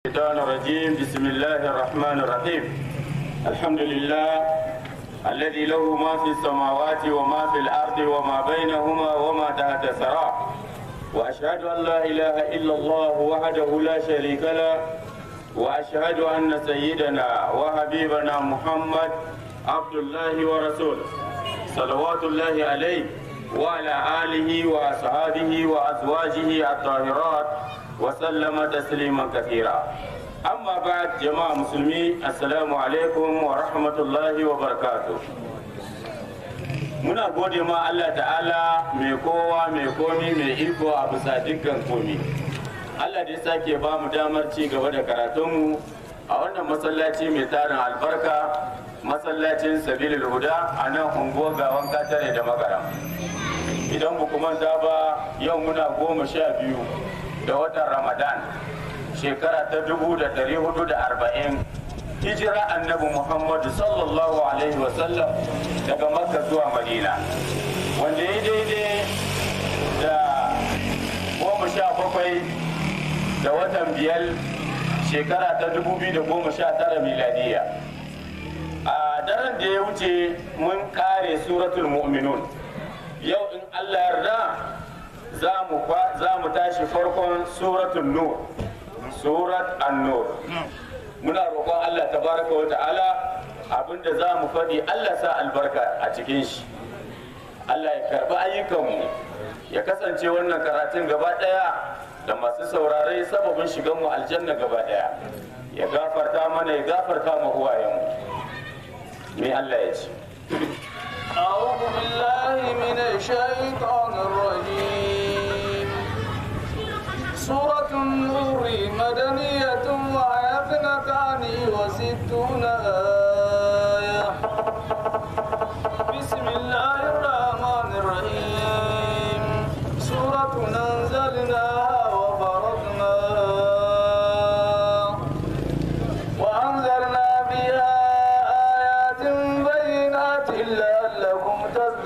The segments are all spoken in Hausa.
الشيطان الرجيم بسم الله الرحمن الرحيم الحمد لله الذي له ما في السماوات وما في الأرض وما بينهما وما تحت الثرى وأشهد أن لا إله إلا الله وحده لا شريك له وأشهد أن سيدنا وحبيبنا محمد عبد الله ورسوله صلوات الله عليه وعلى آله وأصحابه وأزواجه الطاهرات وسلم تسليما كثيرا أما بعد جماعة مسلمين السلام عليكم ورحمة الله وبركاته muna gode ma Allah ta'ala mai kowa mai komi mai iko a bisa dukkan komi Allah da ya sake ba mu damar ci gaba da karatunmu a wannan masallaci mai tarin albarka masallacin sabilil huda a nan unguwar gawan katare da magaram idan ba manta ba yau muna goma sha biyu da watan ramadan shekara ta dubu da dari hudu da arba'in hijira annabi muhammadu sallallahu alaihi wasallam daga makka zuwa madina wanda ya daidai da goma sha bakwai da watan biyar shekara ta dubu biyu da goma sha tara miladiya a daren da ya wuce mun kare suratul mu'minun yau in allah yarda za mu tashi farkon suratul nur surat an-nur muna roƙon Allah tabaraka wa ta'ala abinda za mu faɗi Allah sa albarka a cikin shi Allah ya karɓi ayyukanmu ya kasance wannan karatun gaba ɗaya da masu saurare sababin shigan mu aljanna gaba ɗaya ya gafarta mana ya gafarta ma uwayenmu me Allah ya ce أعوذ بالله من الشيطان الرجيم سورة النور مدنية وهي اثنتان وستون آية بسم الله الرحمن الرحيم سورة أنزلناها وفرضناها وأنزلنا فيها آيات بينات لعلكم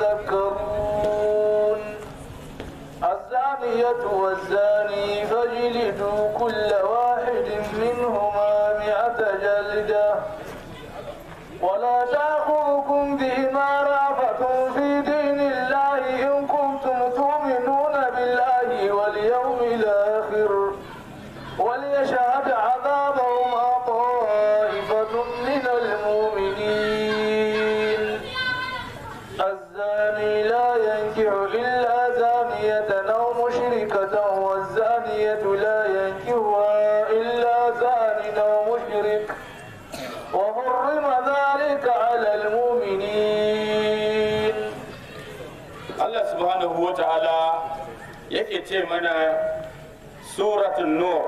تذكرون الزانية والزاني فاجلدوا كل واحد منهما مئة جلدة ولا تأخذكم بهما رأفة في دين الله إن كنتم تؤمنون بالله واليوم الآخر وليشهد عذابهما طائفة من المؤمنين الزاني لا ينكح إلا زانية أو مشركة والزانية لا ينكحها إلا زان أو مشرك وحرم ذلك على المؤمنين Allah subhanahu wa ta'ala yake ce mana suratun nur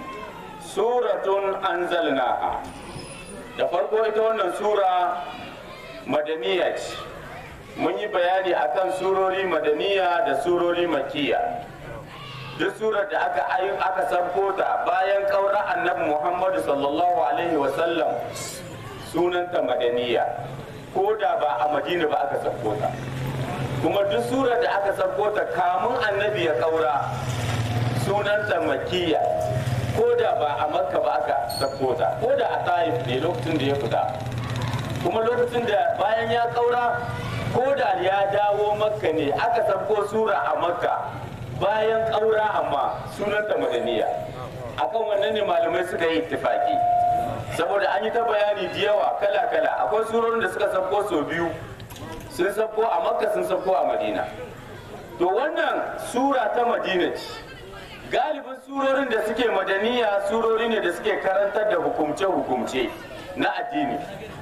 suratun anzalnaha da farko ita wannan sura madaniya ce mun yi bayani akan surori madaniya da surori makiya duk surar da aka ayin aka sabko ta bayan kaura annabi muhammadu sallallahu alaihi wasallam sunanta madaniya ko da ba a madina ba aka sabko ta kuma duk surar da aka sabko ta kamun annabi ya kaura sunanta makiya ko da ba a makka ba aka sabko ta ko da a taif ne lokacin da ya fita kuma lokacin da bayan ya kaura ko da ya dawo makka ne aka sabko sura a makka bayan kaura amma sunanta madaniya akan wannan ne malamai suka yi ittifaki saboda an yi ta bayani da yawa kala kala akwai surorin da suka sabko sau biyu sun sabko a makka sun sabko a madina to wannan sura ta madina ce galibin surorin da suke madaniya surori ne da suke karantar da hukumce-hukumce na addini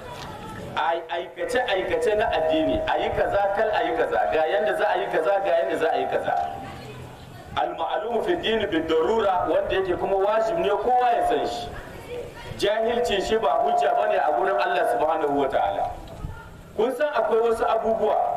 aikace-aikace na addini a yi kaza kal a yi kaza ga yadda za a yi kaza ga yadda za a yi kaza al-ma'lumu fi dini bi darura wanda yake kuma wajib ne kowa ya san shi jahilcin shi ba hujja bane a gurin Allah subhanahu wa ta'ala kun san akwai wasu abubuwa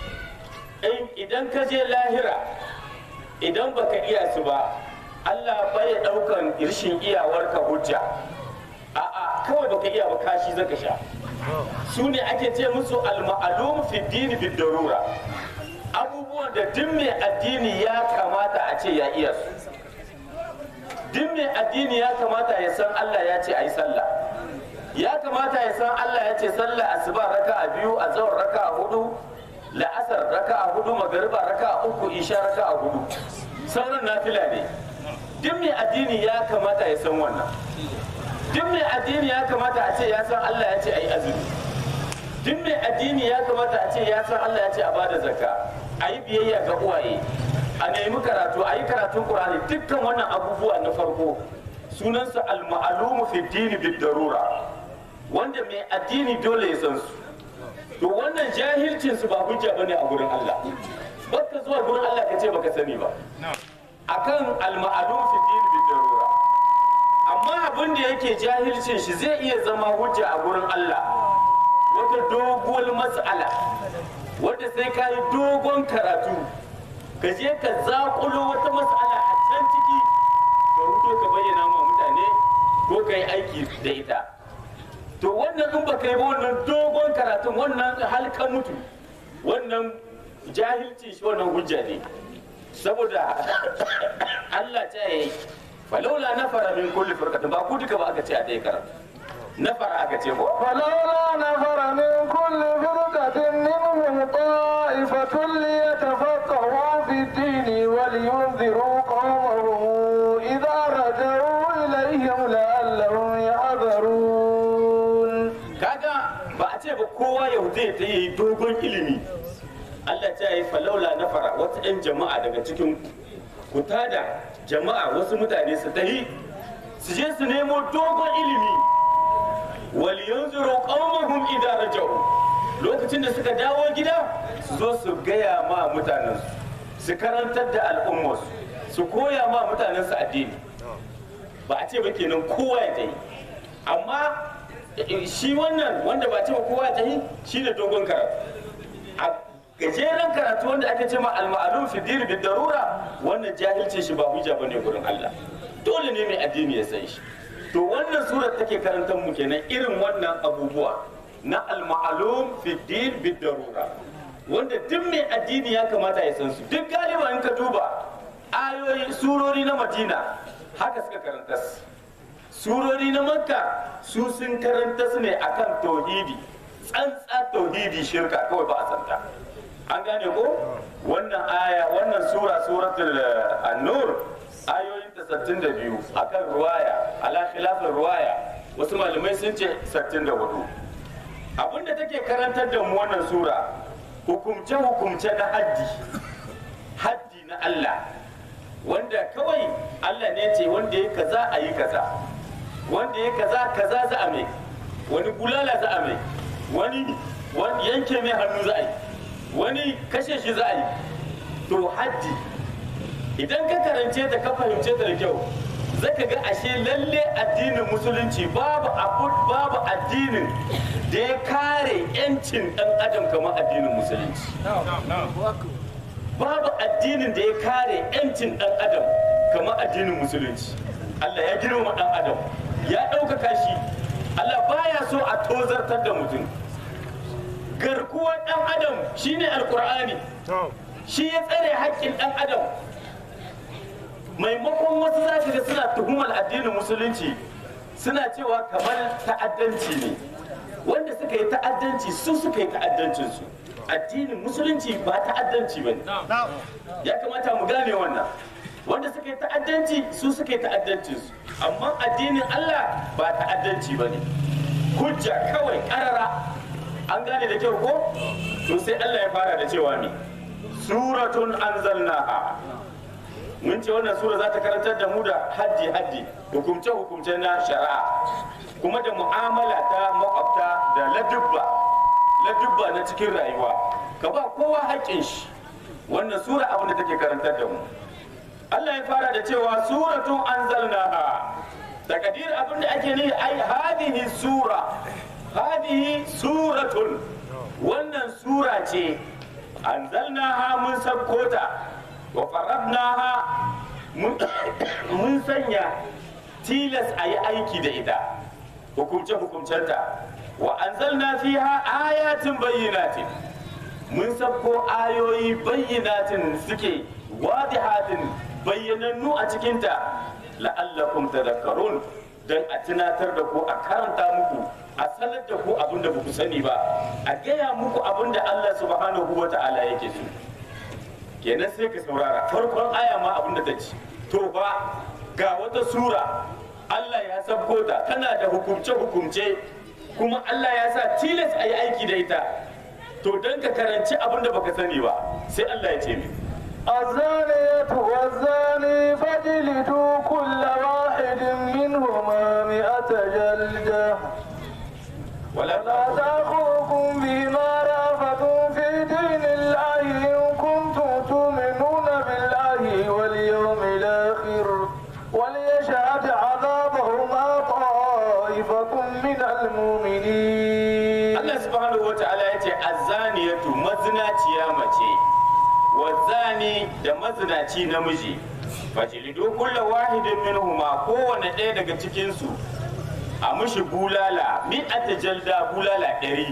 idan ka je lahira idan baka iya su ba Allah bai daukan irshin iyawarka hujja a'a kawai baka iya ba kashi zaka sha su ne ake ce musu al-ma'lum fi dini bi darura abubuwan da duk mai addini ya kamata a ce ya iya su duk mai addini ya kamata ya san Allah ya ce a yi sallah ya kamata ya san Allah ya ce sallah asuba raka a biyu a tsawon raka a hudu la'asar raka a hudu magariba raka a uku isha raka a hudu sauran nafila ne duk mai addini ya kamata ya san wannan duk mai addini ya kamata a ce ya san Allah ya ce a yi azumi duk mai addini ya kamata a ce ya san Allah ya ce a bada zakka a yi biyayya ga uwaye a nemi karatu a yi karatun Qur'ani dukkan wannan abubuwa na farko sunansa al-ma'lumu fi dini bid darura wanda mai addini dole ya san su to wannan jahilcin su ba hujja bane a gurin Allah baka zuwa gurin Allah ka ce baka sani ba akan al-ma'lum fi dini bid darura amma abin da yake jahilcin shi zai iya zama hujja a gurin Allah wata doguwar mas'ala wadda sai ka yi dogon karatu ka je ka zaƙulo wata mas'ala a can ciki ka huto ka bayyana ma mutane ko ka yi aiki da ita to wannan in baka yi ba wannan dogon karatun wannan halka mutu wannan jahilci shi wannan hujja ne saboda Allah ta yi falaula nafara min kulli firqatin ba ku duka ba aka ce a dai karatu nafara aka ce ko فلولا نفر من كل فرقة منهم طائفة ليتفقهوا في الدين ولينذروا قومهم إذا رجعوا إليهم لعلهم يحذرون kaga ba a ce ba kowa ya zai ta yi dogon ilimi Allah ta yi falaula na fara wata 'yan jama'a daga cikin ku tada jama'a wasu mutane su tahi su je su nemo dogon ilimi wal yanzuru qaumahum idza raja'u lokacin da suka dawo gida su zo su gaya ma mutanen su karantar da al'ummarsu su koya ma mutanen su addini ba a ce ba kenan kowa ya tayi amma shi wannan wanda ba ce ba kowa ya tayi shi ne dogon karatu a gajeren karatu wanda ake ce ma al-ma'lum fi din bi darura wannan jahilcin shi ba hujja bane gurin Allah dole ne mai addini ya san shi to wannan surar take karantar mu kenan irin wannan abubuwa na al-ma'lum fi din bi darura wanda duk mai addini ya kamata ya san su duk galiba in ka duba ayoyi surori na Madina haka suka karanta su surori na Makka su sun karanta su ne akan tauhidi tsantsa tauhidi shirka kawai ba a santa an gane ko wannan aya wannan sura suratul an-nur ayoyin ta 62 akan ruwaya ala khilafin ruwaya wasu malamai sun ce 64 abinda take karantar da mu wannan sura hukumce hukumce na haddi haddi na Allah wanda kawai Allah ne ce wanda ya kaza a yi kaza wanda ya kaza kaza za a mai wani bulala za a mai wani wani yanke mai hannu za a yi wani kashe shi za a yi to haddi idan ka karance ta ka fahimce ta da kyau zaka ga ashe lalle addinin musulunci babu abu babu addinin da ya kare yancin dan adam kamar addinin musulunci babu addinin da ya kare yancin dan adam kamar addinin musulunci Allah ya girma dan adam ya ɗaukaka shi Allah baya so a tozartar da mutum garkuwar dan adam shine alkur'ani shi ya tsare haƙƙin dan adam maimakon wasu za ka ga suna tuhumar addinin musulunci suna cewa kamar ta'addanci ne wanda suka yi ta'addanci su suka yi ta'addancinsu addinin musulunci ba ta'addanci ba ne ya kamata mu gane wannan wanda suka yi ta'addanci su suka yi ta'addancinsu amma addinin Allah ba ta'addanci ba ne hujja kawai karara an gane da kyau ko to sai Allah ya fara da cewa ne suratun anzalnaha mun ce wannan sura za ta karantar da mu da haddi haddi hukumce hukumce na shari'a kuma da mu'amala ta makwabta da ladubba ladubba na cikin rayuwa ka ba kowa haƙƙin shi wannan sura abin da take karantar da mu Allah ya fara da cewa suratun anzalnaha takadir abin da ake nihi ai hadihi sura hadihi suratun wannan sura ce anzalnaha mun sabkota wa faradnaha mun sanya tilas a yi aiki da ita hukumce hukumcenta wa anzalna fiha ayatin bayyinatin mun sabko ayoyi bayyinatin suke wadihatin bayyanannu a cikinta la'allakum tadhakkarun dan a tunatar da ku a karanta muku a sanar da ku abin da ku sani ba a gaya muku abin da Allah subhanahu wa ta'ala yake so kenan sai ka saurara farkon aya ma abin da ta ci to ba ga wata sura Allah ya sabko ta tana da hukumce hukumce kuma Allah ya sa tilas a yi aiki da ita to don ka karanci abin da baka sani ba sai Allah ya ce mi الزانية والزاني فاجلدوا كل واحد منهما مئة جلدة wala ولا تأخذكم بما رأفة في دين الله إن كنتم تؤمنون بالله واليوم الآخر وليشهد عذابهما طائفة من المؤمنين Allah subhanahu wa ta'ala ya ce azzaniyatu mazinaciya mace wazani da mazinaci namiji fajlidu kullu wahidin minhuma kowane ɗaya daga cikin su a mushi bulala mi'ata jalda bulala ɗari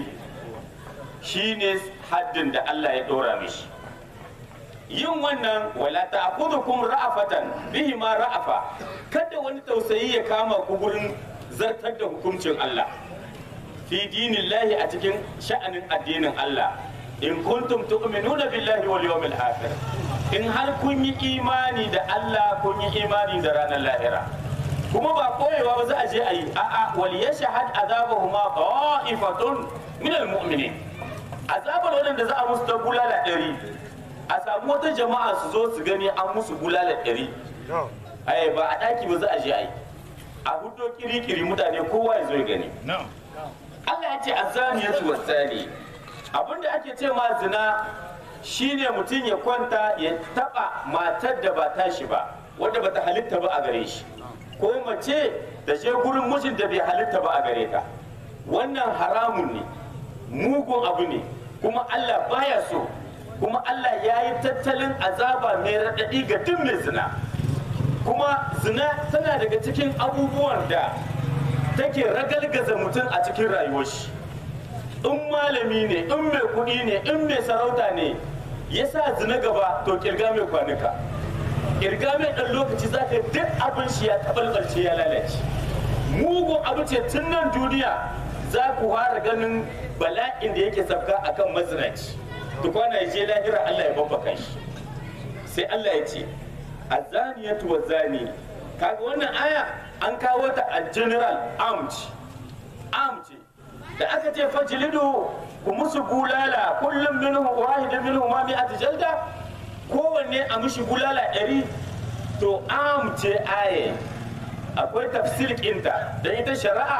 shine haddin da Allah ya ɗora mishi yin wannan wala ta'khudhukum ra'afatan bihi ma ra'afa kada wani tausayi ya kama ku gurin zartar da hukuncin Allah fi dinillahi a cikin sha'anin addinin Allah in kuntum tu'minuna billahi wal yawmil akhir in har kun yi imani da Allah kun yi imani da ranar lahira kuma ba koyewa ba za a je a yi a'a wal yashhad azabahuma ta'ifatun min al mu'minin azabar wadanda za a musu ta bulala ɗari a samu wata jama'a su zo su gani an musu bulala ɗari ai ba a ɗaki ba za a je a yi a hudo kiri-kiri mutane kowa ya zo ya gani Allah ya ce azaniyatu wasani abinda ake ce ma zina shine mutum ya kwanta ya taba matar da ba tashi ba wadda bata halitta ba a gare shi ko mace da je gurin mijin da bai halitta ba a gare ta wannan haramun ne mugun abu ne kuma Allah baya so kuma Allah ya yi tattalin azaba mai raɗaɗi ga duk mai zina kuma zina tana daga cikin abubuwan da take ragalgaza mutum a cikin rayuwar shi in malami ne in mai kuɗi ne in mai sarauta ne ya sa zina gaba to kirga mai kwanuka kirga mai ɗan lokaci za ka duk abin shi ya taɓalɓalce ya lalace mugun abu ce tun nan duniya za ku fara ganin bala'in da yake sabga akan mazinaci tukwana ya je lahira Allah ya babbaka shi sai Allah ya ce azaniyatu wa zani kaga wannan aya an kawo ta a general armed armed da aka ce fajlidu ku musu bulala kullum minhu wahidin minhu ma mi'at jalda kowanne a mushi bulala ɗari to armed ce aye akwai tafsir ɗinta da ita shari'a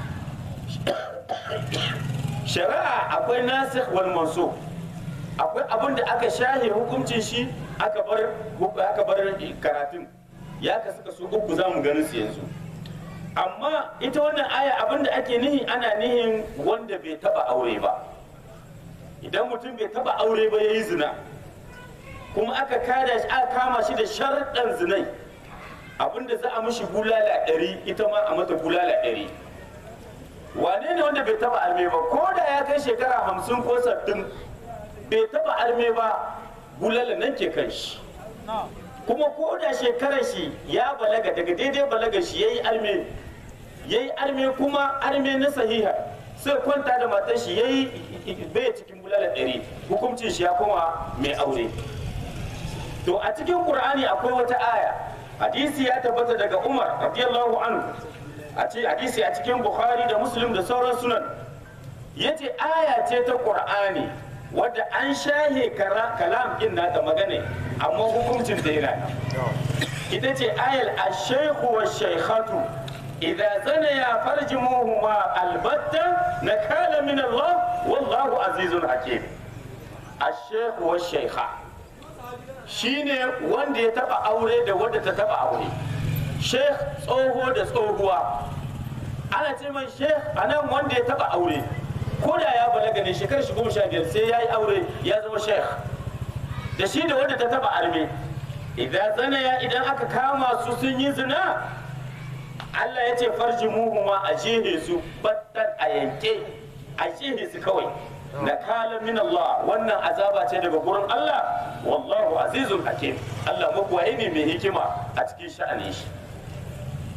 shari'a akwai nasikh wal mansukh akwai abin da aka shahe hukuncin shi aka bar aka bar karatun ya ka suka su uku za mu ganin su yanzu amma ita wannan aya abin da ake nihi ana nihin wanda bai taba aure ba idan mutum bai taba aure ba yayi zina kuma aka kada shi aka kama shi da sharɗan zinai abin da za a mishi bulala ɗari ita ma a mata bulala ɗari wane ne wanda bai taba arme ba ko da ya kai shekara hamsin ko sattin bai taba arme ba bulala nan ke kan shi kuma ko da shekarar shi ya balaga daga daidai balaga shi yayi arme yayi arme kuma arme na sahiha sai kwanta da matar shi yayi bai cikin bulala ɗari hukuncin shi ya koma mai aure to a cikin qur'ani akwai wata aya hadisi ya tabbata daga umar radiyallahu anhu a ce hadisi a cikin bukhari da muslim da sauran sunan yace aya ce ta qur'ani wadda an shahe kalam din nata magana amma hukuncin da yana ita ce ayal ash-shaykhu wash-shaykhatu idza zanaya farjumuhuma albatta nakala min Allah wallahu azizun hakim ash-shaykhu wash-shaykha shine wanda ya taba aure da wanda ta taba aure sheikh tsoho da tsohuwa ana ce mai sheikh anan wanda ya taba aure ko da ya balaga ne shekarar shi goma sha biyar sai ya yi aure ya zama sheikh da shi da wanda ta taba arme idan zanaya idan aka kama su sun yi zina Allah ya ce farji muhuma a jehe su battan a yanke a jehe su kawai na kala min Allah wannan azaba ce daga gurin Allah wallahu azizun hakim Allah mabuwaye ne mai hikima a cikin sha'anin shi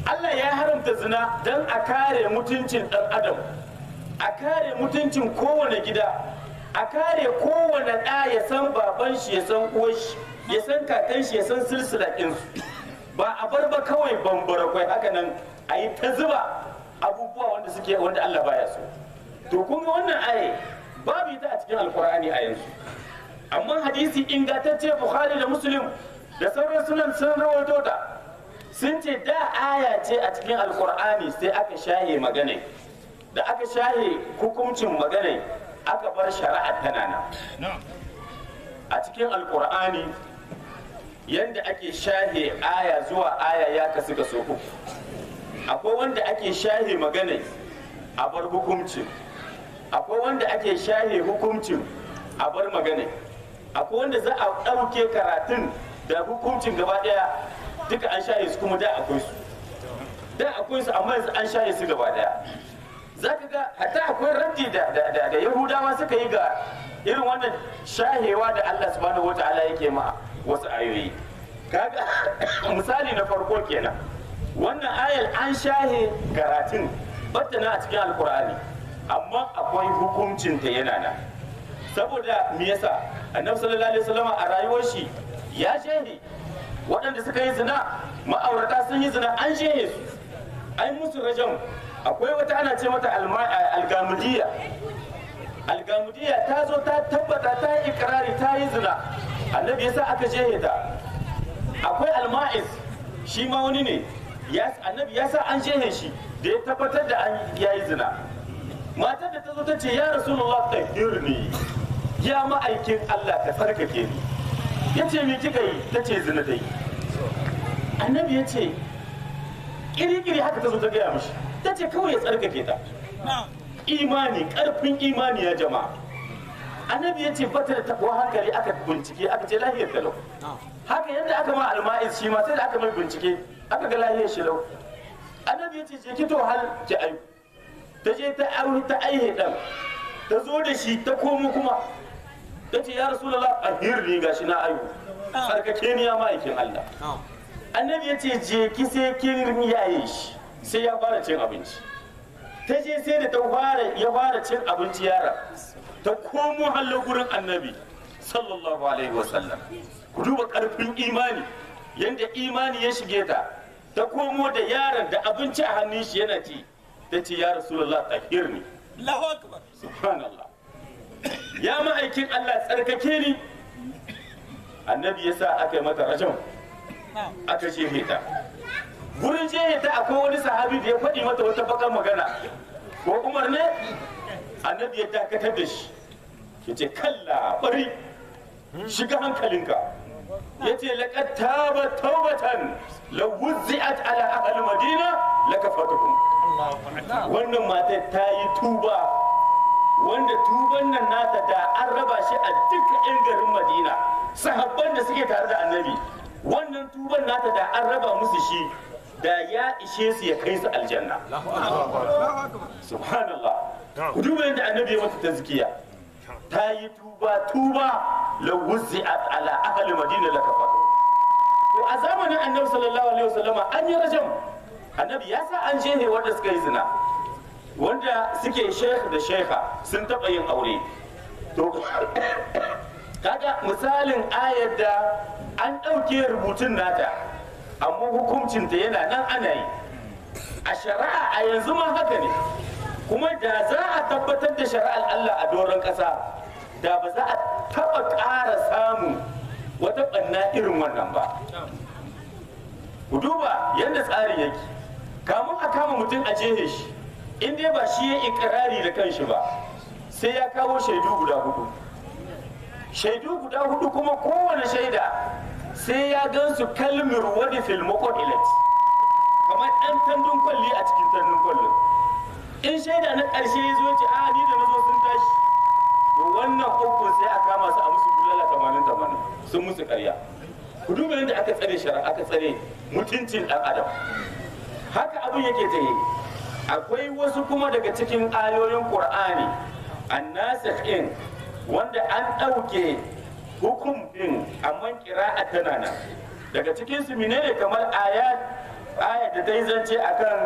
Allah ya haramta zina don a kare mutuncin ɗan adam a kare mutuncin kowane gida a kare kowane ɗa ya san baban shi ya san uwar shi ya san kakan shi ya san silsila ɗinsu ba a bar ba kawai bambara kwai haka nan a yi ta zuba abubuwa wanda suke wanda Allah baya so to kuma wannan aye babu ita a cikin alkur'ani a yanzu amma hadisi ingantacce bukhari da muslim da sauran sunan sun rawaito ta sun ce da aya ce a cikin alkur'ani sai aka shahe magana da aka shahe hukuncin magana aka bar shari'a tana nan a cikin alkur'ani yadda ake shahe aya zuwa aya ya kasu kaso uku akwai wanda ake shahe magana a bar hukuncin akwai wanda ake shahe hukuncin a bar magana akwai wanda za a ɗauke karatun da hukuncin gaba ɗaya duka an shaye su kuma da akwai su da akwai su amma yanzu an shaye su gaba ɗaya za ka ga hatta akwai raddi da, da, da, da yahudawa suka yi ga irin wannan shahewa da allah subhanahu wata'ala yake ma wasu ayoyi kaga misali na farko kenan wannan ayar an shahe karatun batta na a cikin alkur'ani amma akwai hukuncinta yana nan saboda me yasa annabi sallallahu alaihi wasallam a rayuwar shi ya shehe waɗanda suka yi zina ma'aurata sun yi zina an shehe su an musu rajam akwai wata ana ce mata algamudiyya algamudiyya ta zo ta tabbata ta yi ikrari ta yi zina annabi yasa aka shehe ta akwai alma'iz shi ma wani ne annabi ya sa an shehe shi da ya tabbatar da an yayi zina matar da ta zo ta ce ya rasulullah tahirni ya ma'aikin Allah ka tsarkake ni ya ce me kika yi ta ce zina dai annabi ya ce kirikiri haka ta zo ta gaya mishi ta ce kawai ya tsarkake ta imani karfin imani ya jama'a annabi ya ce bata da takwa hankali aka bincike aka ce lahiyar talau haka yadda aka ma alma'iz shi ma sai da aka mai bincike aka ga lahiyar shi lau annabi ya ce je ki to hal ki ayu ta je ta aure ta aihe dan ta zo da shi ta komo kuma ta ce ya rasulullah ahirni gashi na ayu sarkake ni ya ma'aikin Allah annabi ya ce je ki sai kin yaye shi sai ya fara cin abinci ta je sai da ta fara ya fara cin abinci yara ta komo hallo gurin annabi sallallahu alaihi wasallam ku duba karfin imani yanda imani ya shige ta ta komo da yaron da abinci a hannun shi yana ci ta ce ya rasulullah tahirni Allahu akbar subhanallah ya ma'aikin Allah tsarkake ni annabi ya sa aka yi mata rajam aka shehe ta gurin shehe ta akwai wani sahabi da ya faɗi mata wata bakar magana ko umar ne annabi ya dakatar da shi ya ce kalla bari shiga hankalinka ya ce laƙad taba taubatan la wuzzi'at ala ahli madina la kafatuhum wannan matar ta yi tuba wanda tuban nan nata da an raba shi a duka 'yan garin madina sahabban da suke tare da annabi wannan tuban nata da an raba musu shi da ya ishe su ya kai su aljanna subhanallah ku duba yadda annabi ya mata tazkiya ta yi tuba tuba la wuzi'at ala ahli madina la kafatu to a zamanin annabi sallallahu alaihi wasallama an yi rajam annabi ya sa an shehe wanda suka yi zina wanda suke sheikh da sheikha sun taɓa yin aure to kaga misalin ayar da an ɗauke rubutun nata amma hukuncinta yana nan ana yi a shari'a a yanzu ma haka ne kuma da za a tabbatar da shari'ar Allah a doron ƙasa da ba za a taɓa ƙara samun wata ɓanna irin wannan ba ku duba yadda tsarin yake kamun a kama mutum a jehe shi in dai ba shi ya ikirari da kanshi ba sai ya kawo shaidu guda hudu shaidu guda hudu kuma kowane shaida sai ya gansu kalmir wani filmokon ilet kamar ɗan tandun kwalli a cikin tandun kwallon in shaida na ƙarshe ya zo ce a ni da na zo sun tashi to wannan ukun sai a kama su a musu bulala tamanin tamanin sun musu ƙarya ku duba yadda aka tsare shari'a aka tsare mutuncin ɗan adam haka abin yake ta yi akwai wasu kuma daga cikin ayoyin qur'ani annasikh in wanda an ɗauke hukum din amma kira'a tana nan daga cikin su menene kamar ayat aya da ta yi zance akan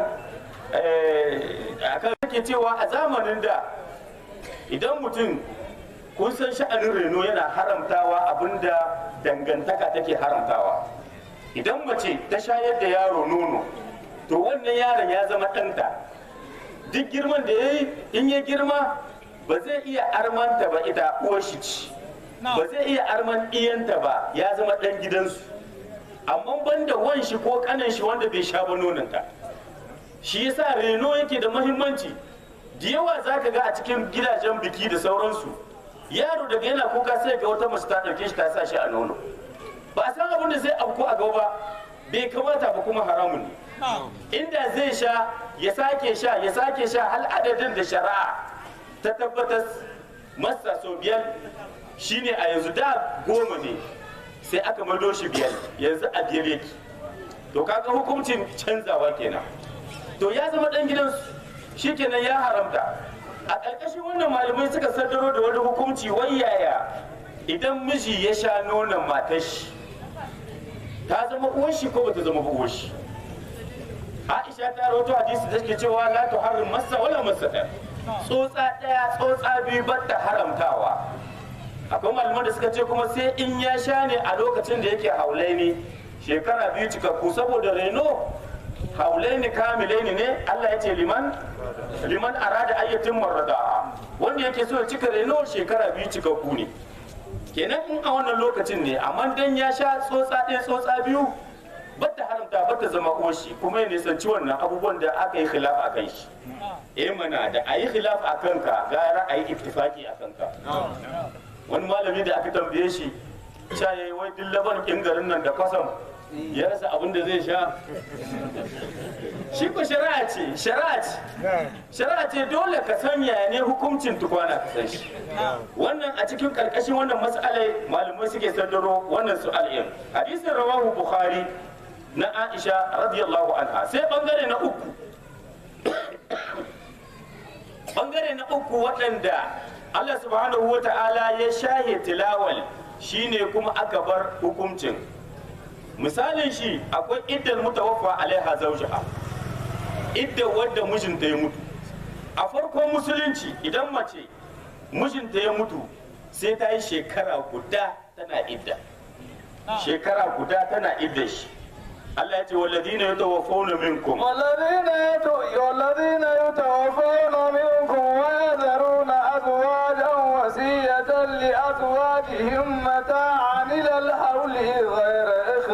akan ke cewa a zamanin da idan mutum kun san sha'anin reno yana haramtawa abinda dangantaka take haramtawa idan mace ta shayar da yaro nono to wannan yaron ya zama ɗanta duk girman da ya yi in ya girma ba zai iya armanta ba ita uwar shi ci ba zai iya arman iyanta ba ya zama ɗan gidansu amma banda wan shi ko kanan shi wanda bai sha ba nononta shi yasa reno yake da mahimmanci da yawa za ka ga a cikin gidajen biki da sauransu yaro daga yana kuka sai ga wata mace ta ɗauke shi ta sa shi a nono ba a san abin da zai afko a gaba ba bai kamata ba kuma haramun ne inda zai sha ya sake sha ya sake sha hal adadin da shari'a ta tabbatar masa sau biyar shine a yanzu da goma ne sai aka mado shi biyar yanzu a biyar yake to kaga hukuncin canzawa kenan to ya zama dan gidansu shi kenan ya haramta a ƙarƙashin wannan malamai suka saddaro da wani hukunci wai yaya idan miji ya sha nonon matar shi ta zama uwar shi ko bata zama uwar shi Aisha ta rawaito hadisi da take cewa la tuharrim masa wala masata tsotsa daya tsotsa biyu batta haramtawa akwai malaman da suka ce kuma sai in ya sha ne a lokacin da yake haulaini shekara biyu cikakku saboda reno haulaini kamilaini ne Allah ya ce liman liman arada ayyatin marrada wanda yake so ya cika reno shekara biyu cikakku ne kenan in a wannan lokacin ne amma dan ya sha tsotsa ɗaya tsotsa biyu bata haramta bata zama uwashi kuma ya nisanci wannan abubuwan da aka yi khilaf a kan shi eh mana da a yi khilaf a kanka gara a yi ittifaki a kanka wani malami da aka tambaye shi sha yayi wai duk laban kin garin nan da kwasam ya rasa abin da zai sha shi ko shari'a ce shari'a ce shari'a ce dole ka san yaya ne hukuncin tukwana ka san shi wannan a cikin karkashin wannan mas'alai malamai suke saddaro wannan su'alin hadisin rawahu bukhari na aisha radiyallahu anha sai bangare na uku bangare na uku waɗanda Allah subhanahu wa ta'ala ya shahe tilawal shine kuma aka bar hukuncin misalin shi akwai iddal mutawaffa alaiha zawjaha idda wadda mijinta ya mutu a farkon musulunci idan mace mijinta ya mutu sai ta yi shekara guda tana idda shekara guda tana idda shi Allah ya ce walladina yatawaffawna minkum والذين يتو... والذين يتوفون منكم ويذرون أزواجا وصية لأزواجهم متاعا إلى الحول غير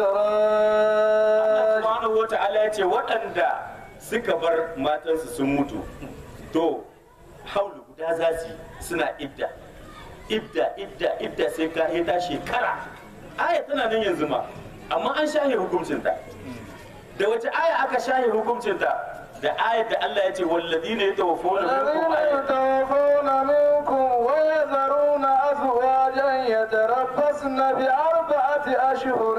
إخراج subhanahu wata'ala ya ce waɗanda suka bar matansu sun mutu to haulu guda za su yi suna idda idda idda idda sai ka ta shekara aya tana nan yanzu ma amma an shahe hukuncinta da wace aya aka shahe hukuncinta da ayat da Allah ya ce walladina yatawaffawna minkum الذين ayat يتوفون منكم ويذرون أزواجا يتربصن بأربعة أشهر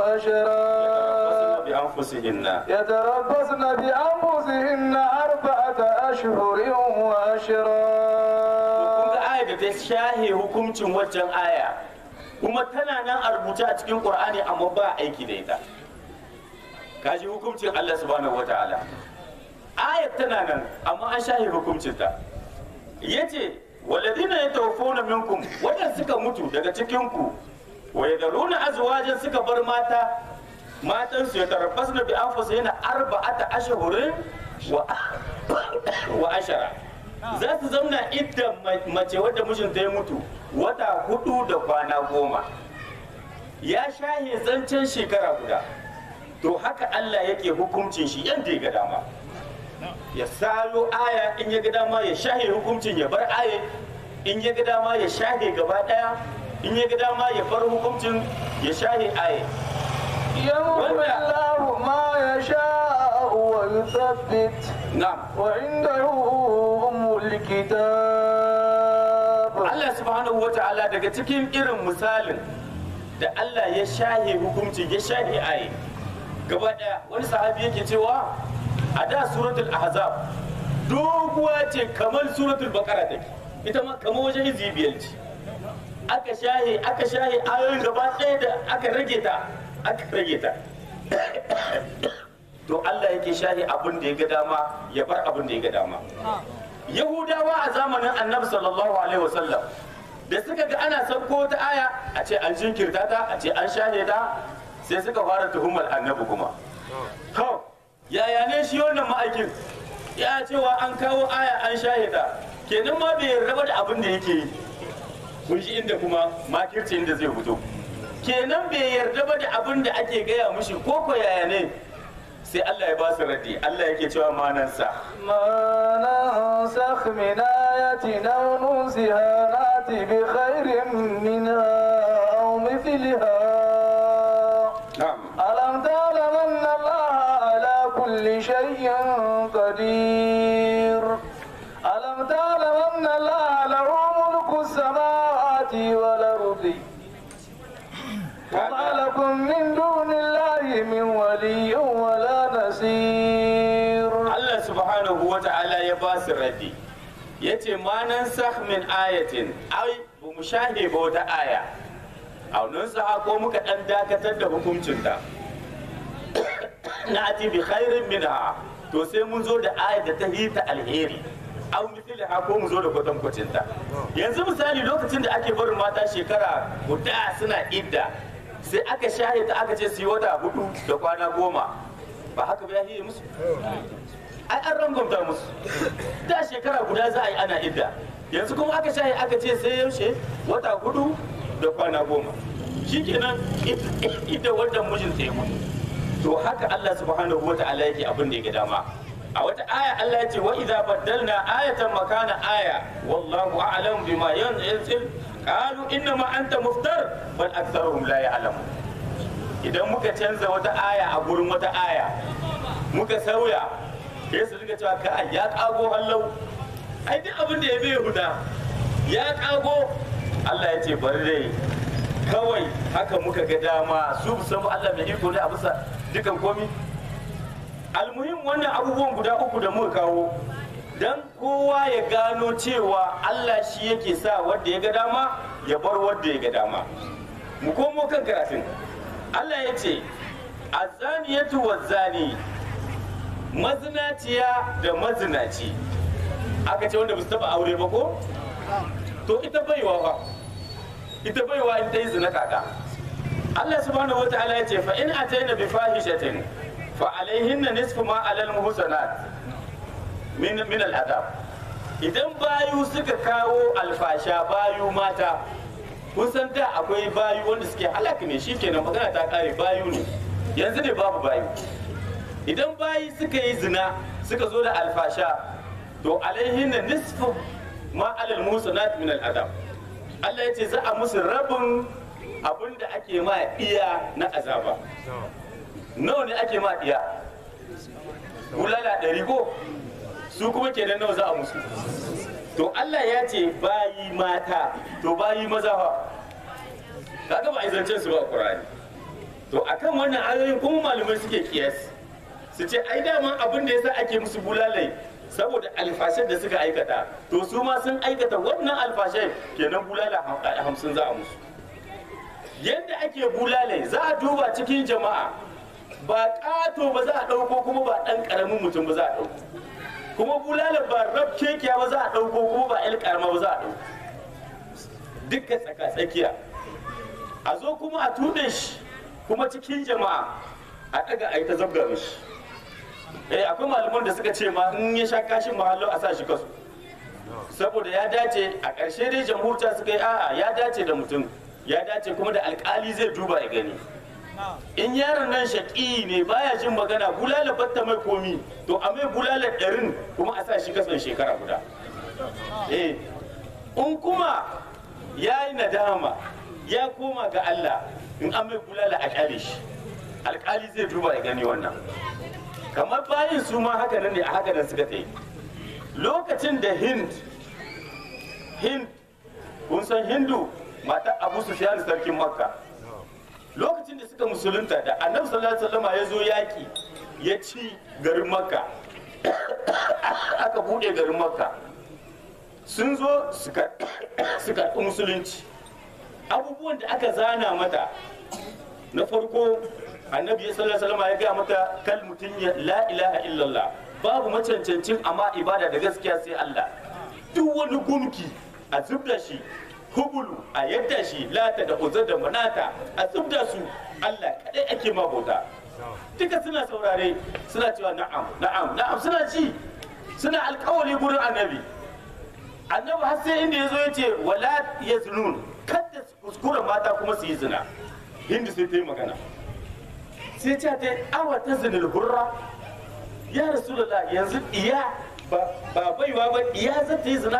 وأشرا bi anfusihinna يتربصن بأنفسهن أربعة أشهر kun وأشرا ga aya da ta shahe hukuncin waccan aya kuma tana nan a rubuce a cikin qur'ani amma ba aiki da ita kaji hukuncin Allah subhanahu wataala ayat tana nan amma an shahe hukuncin ta yace walladina yatawaffawna minkum wadanda suka mutu daga cikin ku wa yadruna azwajan suka bar mata matan su yatarabbasna bi anfusihina arba'ata ashhurin wa wa ashara za su zauna idda mace wadda mijinta ya mutu wata hudu da kwana goma ya shahe zancen shekara guda to haka Allah yake hukuncin shi yadda ya ga dama ya salo aya in ya ga dama ya shahe hukuncin ya bar aya in ya ga dama ya shahe gaba daya in ya ga dama ya bar hukuncin ya shahe aya يمحو الله ما يشاء ويثبت na'am وعنده أم الكتاب Allah subhanahu wa ta'ala daga cikin irin misalin da Allah ya shahe hukunci ya shahe aye gaba daya wani sahabi yake cewa a da suratul ahzab doguwa ce kamar suratul baqara take ita ma kamar wajen izi biyar ce aka shahe aka shahe ayoyin gaba ɗaya da aka rage ta aka rage ta to Allah yake shahi abin da ya ga dama ya bar abin da ya ga dama yahudawa a zamanin annabi sallallahu alaihi wasallam da suka ga ana sauko ta aya a ce an jinkirta ta a ce an shahe ta sai suka fara tuhumar annabi kuma to yaya ne shi wannan ma'aikin ya cewa an kawo aya an shahe ta kenan ma bai raba da abin da yake yi kun shi inda kuma makirci inda zai fito kenan bai yarda ba da abin da ake gaya mushi ko ko yaya ne sai Allah ya ba su raddi Allah yake cewa manansa ما ننسخ من آية أو ننسها نأت بخير منها أو مثلها na'am ألم تعلم أن الله على كل شيء قدير ألم تعلم أن الله له ملك السماوات والأرض وما لكم من دون الله من ولي ولا نصير Allah subhanahu wa ta'ala ya ba su raddi ya ce manan min ayatin ai ba mu shahe ba wata aya aunin sa ko muka dan dakatar da hukuncinta na ati bi khairin minha to sai mun zo da aya da ta hita alheri au mithliha ko mu zo da kwatankwacinta yanzu misali lokacin da ake barin mata shekara guda suna idda sai aka shahe ta aka ce su yi wata hudu da kwana goma ba haka ba ya hiye musu ai an rangwamta musu da shekara guda za a yi ana idda yanzu kuma aka shaye aka ce sai yaushe wata hudu da kwana goma shikenan ita wannan mijin ta yi mutu to haka Allah subhanahu wa ta'ala yake abin da yake dama a wata aya Allah ya ce wa idza baddalna ayatan makana aya wallahu a'lam bima yanzil qalu inna ma anta muftar bal aktharuhum la ya'lamun idan muka canza wata aya a gurin wata aya muka sauya sai su rika cewa ka ya kago hallau ai duk abin da ya bai huda ya kago Allah ya ce bari dai kawai haka muka ga dama su san Allah mai iko ne a bisa dukan komi almuhim wannan abubuwan guda uku da muka kawo dan kowa ya gano cewa Allah shi yake sa wanda ya ga dama ya bar wanda ya ga dama mu komo kan karatun Allah ya ce azaniyatu wazani mazinaciya da mazinaci aka ce wanda ba su taba aure ba ko to ita baiwa fa ita baiwa in ta yi zina kaka Allah subhanahu wataala ya ce fa in ataina bi fahishatin fa alaihinna nisfu ma alal muhsanat min min al adab idan bayu suka kawo alfasha bayu mata kun san da akwai bayu wanda suke halaka ne shikenan magana ta kare bayu ne yanzu ne babu bayu idan bayi suka yi zina suka zo da alfasha to alaihin na nisfu ma alal musanat min al adam Allah ya ce za a musu rabin abin da ake ma iya na azaba nawa ne ake ma iya bulala ɗari ko su kuma kenan nawa za a musu to Allah ya ce bayi mata to bayi maza fa kaga ba a yi zancen su ba a Qur'ani to akan wannan ayoyin kuma malamai suke kiyasi su ce ai daman abin da yasa ake musu bulalai saboda alfashin da suka aikata to su ma sun aikata wannan alfashin kenan bulala hamsin za a musu yadda ake bulalai za a duba cikin jama'a ba ƙato ba za a ɗauko kuma ba ɗan ƙaramin mutum ba za a ɗauko kuma bulalar ba rab kekiya ba za a ɗauko kuma ba ƴan ƙarama ba za a ɗauko duka tsaka-tsakiya a zo kuma a tuɗe shi kuma cikin jama'a a ɗaga a yi ta zabga mishi eh akwai malaman da suka ce ma in ya sha kashin mahallo a sa shi kasu saboda ya dace a ƙarshe dai jamhurta suka yi a'a ya dace da mutum ya dace kuma da alƙali zai duba ya gani in yaron nan shaƙi ne baya jin magana bulala batta mai komi to a mai bulala ɗarin kuma a sa shi kasan shekara guda eh in kuma ya yi nadama ya koma ga Allah in an mai bulala a kyale shi alƙali zai duba ya gani wannan kamar bayin su ma haka nan ne a haka nan suka tsaye lokacin da hind hind kun san hindu mata abu sufyan sarkin makka lokacin da suka musulunta da annabi sallallahu alaihi wasallam ya zo yaki ya ci garin makka aka bude garin makka sun zo suka suka musulunci abubuwan da aka zana mata na farko annabi sallallahu alaihi wasallam ya gaya mata kal mutun ya la ilaha illallah babu macancancin amma ibada da gaskiya sai Allah duk wani gumki a zubda shi hubulu a yadda shi lata da uzur da manata a zubda su Allah kadai ake mabota duka suna saurare suna cewa na'am na'am na'am suna ci suna alkawari gurin annabi annabi har sai inda ya zo ya ce wala ya zunun kada su kuskura mata kuma su yi zina hindu sai ta yi magana sai ce ta awa ta zinil hurra ya rasulullah yanzu iya ba ba baiwa ba iya za ta yi zina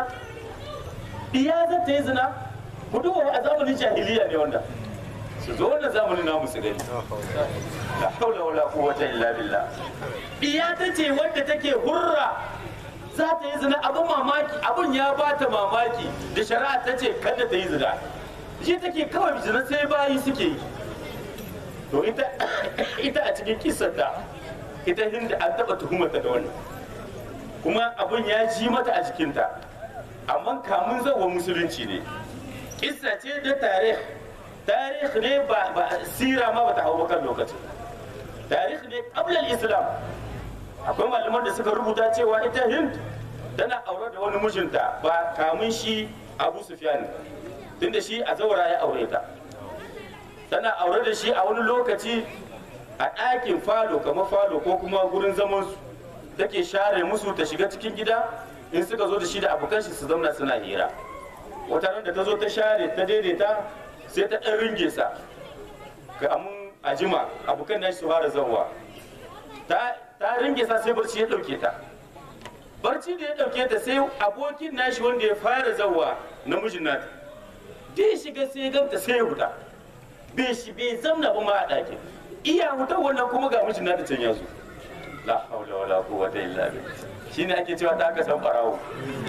iya za ta yi zina ku duba a zamanin jahiliya ne wanda su zo wannan zamanin namu su gani la haula wala quwwata illa billah iya ta ce wadda take hurra za ta yi zina abin mamaki abin ya ba ta mamaki da shari'a ta ce kada ta yi zina shi take kawai zina sai bayi suke yi to ita ita a cikin kisarta ita hinda an taba tuhumata da wannan kuma abin ya ji mata a jikinta amma kamun zawa musulunci ne kissa ce da tarih tarih ne ba ba sira ma bata hau kan lokacin tarih ne qabla islam akwai malaman da suka rubuta cewa ita hind tana aure da wani mijinta ba kamun shi abu sufyan tunda shi a zaura ya aure ta tana aure da shi a wani lokaci a ɗakin falo kamar falo ko kuma gurin zaman su take share musu ta shiga cikin gida in suka zo da shi da abokan shi su zauna suna hira wata ran da ta zo ta share ta daidaita sai ta ɗan ringe sa ga amun ajima abokan nashi su fara zawwa ta ta ringe sa sai barci ya ɗauke ta barci da ya ɗauke ta sai abokin nashi wanda ya fara zawwa namijin nata dai shiga sai ya ganta sai ya huta bai shi bai zamna ba ma a ɗakin iya hutar wannan kuma ga mijin nata can ya zo la haula wala quwwata illa billah shine ake cewa da aka san farawo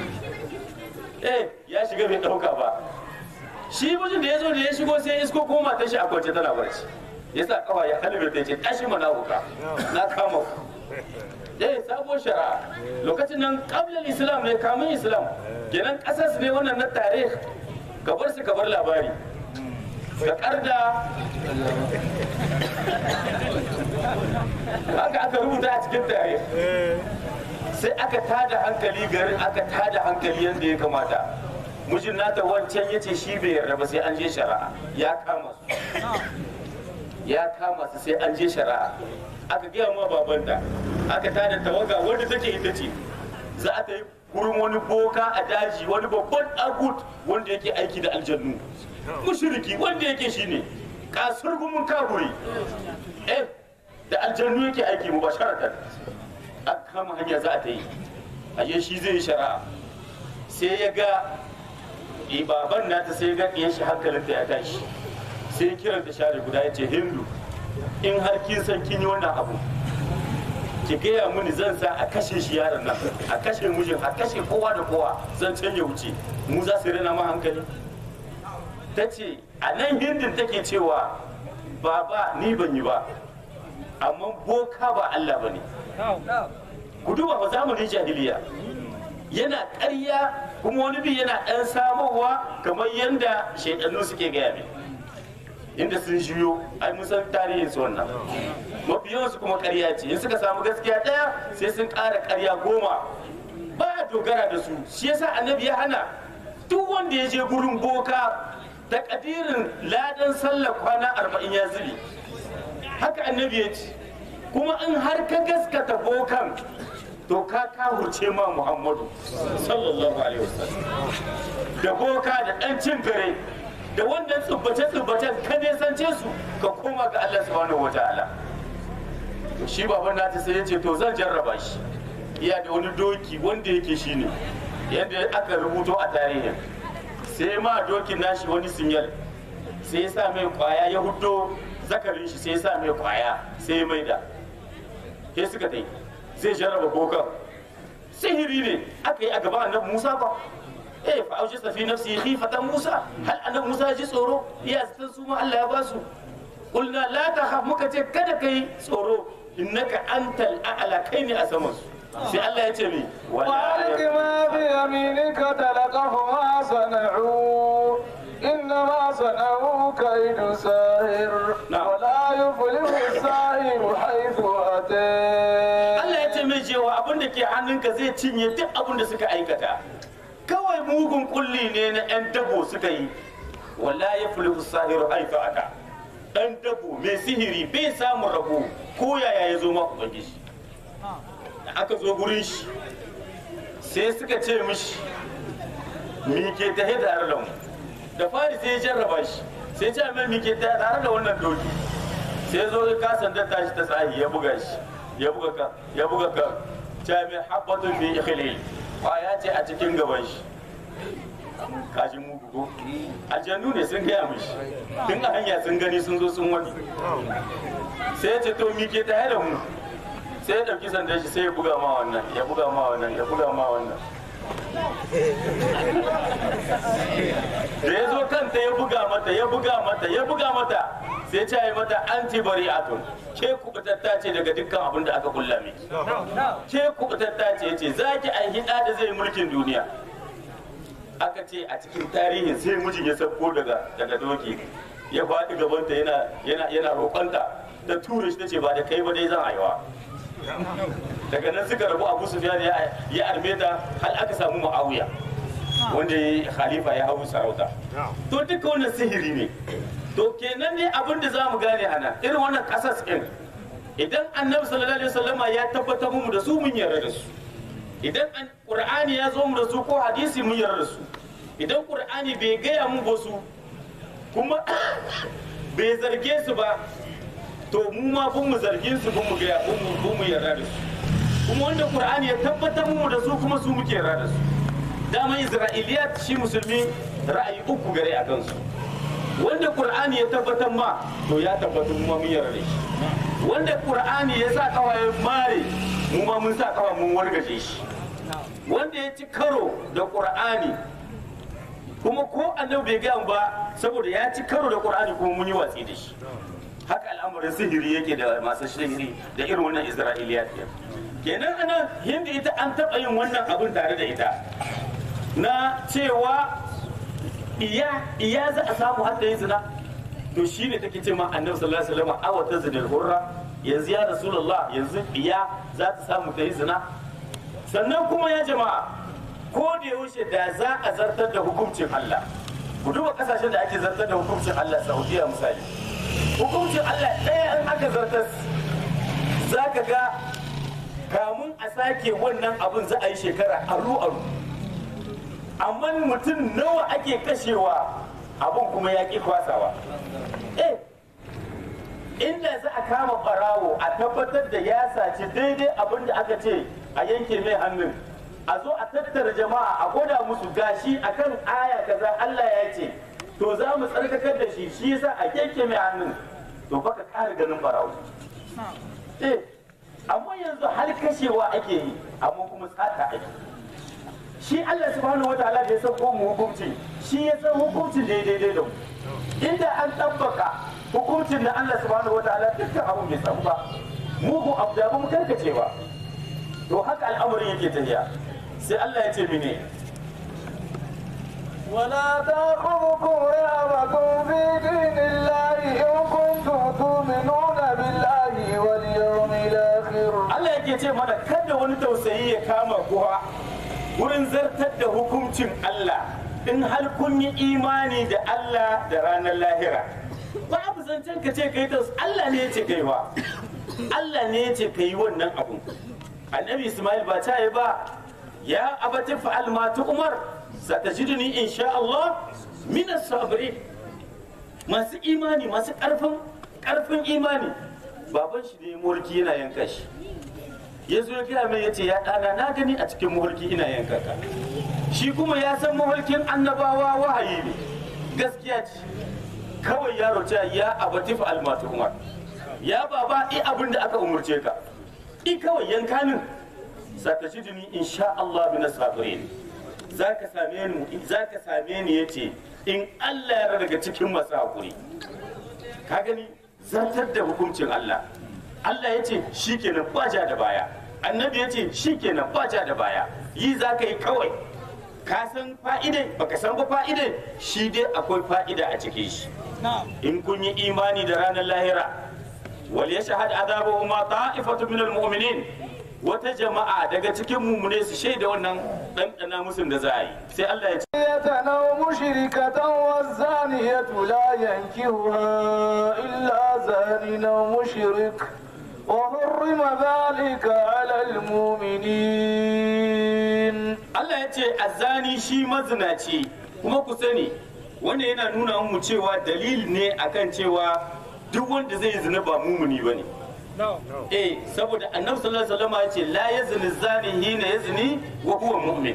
eh ya shiga bai dauka ba shi mijin da ya zo da ya shigo sai isko ko matar shi a kwance tana barci ya sa kafa ya halbe ta ce tashi mana huka na kama ku eh sabon shari'a lokacin nan kabilar islam ne kamun islam kenan kasar su ne wannan na tarih ka bar su ka bar labari ka karda haka aka rubuta a cikin tare sai aka tada hankali garin aka tada hankali yadda ya kamata mijin nata wancan ya ce shi bai yarda ba sai an je shari'a ya kama su ya kama su sai an je shari'a aka gaya ma babanta aka tada tawaga wanda take ita ce za a ta yi gurin wani boka a daji wani babban agut wanda yake aiki da aljannu mushriki wanda yake shine kasar gumin kaburi eh da aljannu yake aiki mu basharatan a kama hanya za a ta yi aje shi zai yi shari'a sai ya ga eh, baban nata sai ya ga ɗiyan shi hankalinta ya tashi sai ya kiranta share guda ya ce hindu in har kin san kin yi wannan abu ki gaya mini zan sa a kashe shi yaron nan a kashe mijin a kashe kowa da kowa zan canja wuce mu za su rena ma hankali ta ce a nan hindin take cewa baba ni ban yi ba amma boka ba Allah ba ne ku duba ba zamanin jahiliya yana ƙarya kuma wani bi yana ɗan samowa kamar yadda shaidannu suke gaya mai inda sun juyo ai mun san tarihin su wannan mafi yawansu kuma ƙarya ce in suka samu gaskiya ɗaya sai sun ƙara ƙarya goma ba a dogara da su shi yasa annabi ya hana duk wanda ya je gurin boka da kadirin ladan sallar kwana arba'in ya zubi haka annabi ya ce kuma in har ka gaskata bokan to ka kahurce ma muhammadu sallallahu alaihi wasallam da boka da ɗan cin gare da wannan tsubbace-tsubbacen ka nesance su ka koma ga Allah subhanahu wataala to shi baban nata sai ya ce to zan jarraba shi iya da wani doki wanda yake shine yadda aka rubuto a tarihin sai ma dokin nashi wani sinyal sai ya sa mai kwaya ya hudo zakarin shi sai ya sa mai kwaya sai ya maida ke suka tai zai jarraba bokan sihiri ne aka yi a gaban annabi musa ba eh fa auji fi nafsi khifatan musa hal annabi musa ya ji tsoro iya san su ma Allah ya ba su qulna la takhaf muka ce kada kai tsoro innaka antal a'la kai ne a saman su sai Allah ya ce mi وألق ما بيمينك تلقف ما صنعوا إنما صنعوا كيد ساهر نعم. ولا يفلح الساحر haka zai cinye duk abin da suka aikata kawai mugun kulli ne na 'yan dabo suka yi wala ya fulihu sahiru haifa aka ɗan dabo mai sihiri bai samun rabo ko yaya ya zo ma ubangiji da aka zo gurin shi sai suka ce mishi mi ke ta tare da mu da fari sai ya jarraba shi sai ce mai mi ke ta tare da wannan doki sai zo ya kasan da tashi ta tsahi ya buga shi ya buga ka ya buga ka ta mai habbatun bi ikhlil kwaya ce a cikin gaban shi kashin mugu ko aljannu ne sun gaya mishi tun a hanya sun gani sun zo sun wani sai ya ce to mi ke ta da mu sai ya ɗauki sandan shi sai ya buga ma wannan ya buga ma wannan ya buga ma wannan da ya zo kanta ya buga mata ya buga mata ya buga mata sai ta yi mata anti bari'atun ke kubutatta ce daga dukkan abin da aka kulla miki ke kubutatta ce ce za ki aihi ɗa da zai mulkin duniya aka ce a cikin tarihin sai mijin ya sauko daga daga doki ya faɗi gabanta yana yana yana roƙonta ta tura shi ta ce ba da kai ba dai zan haihuwa daga nan suka rabu abu sufyan ya ya arme ta har aka samu muawiya wanda ya khalifa ya hau sarauta to duka wannan sihiri ne to kenan ne abin da za mu gane ana irin wannan kasas ɗin idan annabi sallallahu alaihi wasallama ya tabbatar mu da su mun yarda da su idan an qur'ani ya zo mu da su ko hadisi mun yarda da su idan qur'ani bai gaya mu ba su kuma bai zarge su ba to mu ma bun mu zargin su bun mu gaya bun mu bun mu yarda da su kuma wanda qur'ani ya tabbatar mu da su kuma su muke yarda da su dama isra'iliyat shi musulmi ra'ayi uku gare a kansu wanda qur'ani ya tabbatar ma to ya tabbatar mu ma mun yarda da shi wanda qur'ani ya sa kawai mare mu ma mun sa kawai mun wargaje shi wanda ya ci karo da qur'ani kuma ko annabi bai gaya ba saboda ya ci karo da qur'ani kuma mun yi watsi da shi haka al'amarin sihiri yake da masu sihiri da irin wannan isra'iliyat kenan ana hindi ita an taɓa yin wannan abin tare da ita na cewa iya iya za a samu hadda yin zina to shi ne take ce ma annabi sallallahu alaihi wasallam awa ta zinil hurra yanzu ya rasulullah yanzu iya za ta samu ta yi zina sannan kuma ya jama'a ko da yaushe da za a zartar da hukuncin Allah ku duba kasashen da ake zartar da hukuncin Allah Saudiya misali hukuncin Allah ɗaya in aka zartar za ka ga kamun a sake wannan abin za a yi shekara aru aru amma mutum nawa ake kashewa abin kuma ya ƙi kwasawa eh inda za a kama barawo a tabbatar da ya saci daidai abin da aka ce a yanke mai hannun a zo a tattara jama'a a gwada musu gashi akan aya kaza Allah ya ce to za mu tsarkakar da shi shi yasa a yanke mai hannun to baka ƙara ganin barawo eh amma yanzu har kashewa ake yi amma kuma tsata ake shi Allah subhanahu wataala da ya san ko mu hukunci shi ya san hukuncin da ya daidai da mu inda an tabbaka hukuncin da Allah subhanahu wataala dukkan abu bai samu ba mugu abu da mu karkace ba to haka al'amarin yake tafiya sai Allah ya ce mene ولا تأخذكم رهبة في دين الله إن كنتم تؤمنون بالله واليوم الآخر Allah yake ce mana kada wani tausayi ya kama kuwa wurin zartar da hukuncin Allah in har kun yi imani da Allah da ranar lahira babu zancen ka ce kai taus Allah ne ya ce kai ba Allah ne ya ce kai wannan abun annabi Ismail ba ta yi ba ya abati fa'al ma umar satajiduni insha Allah min as-sabirin masu imani masu karfin karfin imani baban shi ne mulki yana yanka shi ya zo ya gaya mai ya ce ya ɗana na gani a cikin mulki ina yanka ka shi kuma ya san mahulkin annabawa wahayi ne gaskiya ce kawai yaro ce ya abatif almatu umar ya baba i abin da aka umurce ka i kawai yanka min satajiduni insha Allah bin sabirin zaka same ni zaka same ni yace in Allah ya daga cikin masu hakuri ka gani zartar da hukuncin Allah Allah ya ce shi kenan ba ja da baya annabi ya ce shi kenan ba ja da baya yi za ka yi kawai ka san fa'idai baka san ba fa'idai shi dai akwai fa'ida a cikin shi in kun yi imani da ranar lahira wal yashhad azabahuma ta'ifatu min almu'minin wata jama'a daga cikin mumune su shaida wannan ɗanɗana musun da za a yi sai Allah ya ce أو مشركة والزانية لا ينكهها إلا زان أو مشرك وحرم ذلك على المؤمنين Allah ya ce azani shi mazinaci kuma ku sani wanda yana nuna mu cewa dalil ne akan cewa duk wanda zai yi zina ba mumuni bane eh saboda annabi sallallahu alaihi wasallam ya ce la yazni zani hina yazni wa huwa mu'min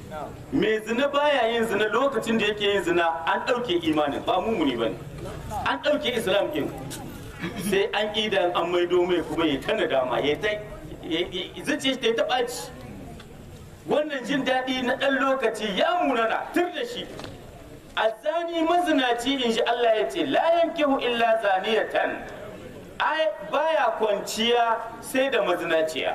mai zina baya yin zina lokacin da yake yin zina an ɗauke imanin ba mumuni bane an ɗauke islam din sai an idan an maido mai kuma ya ta nadama ya ta zuciya ta yi ta ɓaci wannan jin daɗi na ɗan lokaci ya munana tur da shi azani mazinaci in shi Allah ya ce la yankihu illa zaniyatan ai baya kwanciya sai da mazinaciya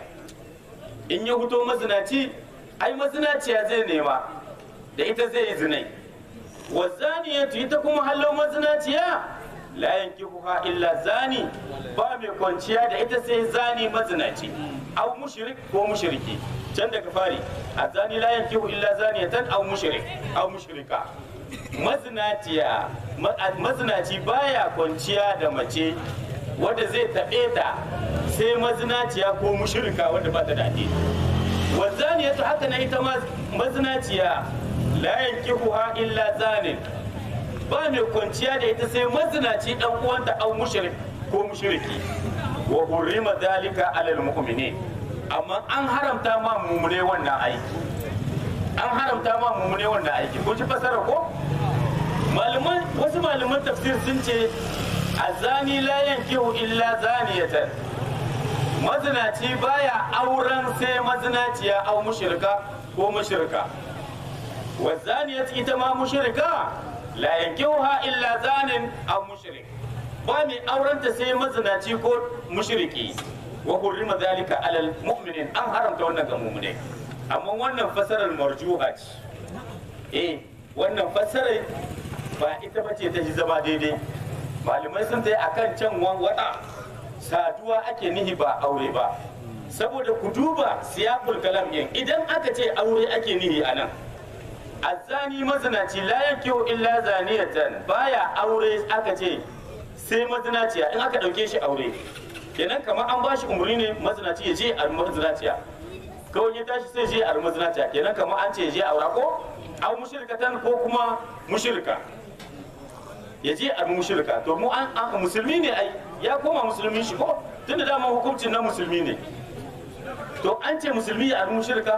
in ya fito mazinaci ai mazinaciya zai nema da ita zai yi zinai wa zaniyatu ita kuma hallo mazinaciya la yankihuha illa zani ba mai kwanciya da ita sai zani mazinaci au mushrik ko mushriki can daga fari azani la yankihu illa zaniyatan au mushrik au mushrika mazinaciya ma- mazinaci baya kwanciya da mace wadda zai taɓe ta sai mazinaciya ko mushrika wadda ba ta da addini wazaniyatu haka na ita ma mazinaciya la yankihuha illa zanin ba mai kwanciya da ita sai mazinaci dan uwanta au mushrik ko mushriki wa hurrima dalika alal mu'minin amma an haramta ma mumune wannan aiki an haramta ma mumune wannan aiki kun ji fasara ko malaman wasu malaman tafsir sun ce azani la yankihu illa zaniyatan mazinaci baya auren sai mazinaciya au mushrika ko mushrika wa zaniyat ita ma mushrika la yankihuha illa zanin aw mushrik ba mai aurenta sai mazinaci ko mushriki wa hurrima dhalika alal mu'minin an haramta wannan ga mu'mine amma wannan fasarar marjuha ce eh wannan fasarar ba ita bace ta ji zama daidai malamai sun tai akan can wan wada saduwa ake nihi ba aure ba saboda ku duba siyaqul kalam yin idan aka ce aure ake nihi anan azani mazinaci la yankihu illa zaniyatan baya aure aka ce sai mazinaciya in aka dauke shi aure kenan kamar an bashi umarni ne mazinaci ya je a mazinaciya kawai ya tashi sai je a mazinaciya kenan kamar an ce ya je aura ko au mushrikatan ko kuma mushrika ya je a mushrika to mu an an- musulmi ne ai ya koma musulmi shi ko tunda dama hukuncin na musulmi ne to an ce musulmi ya a mushrika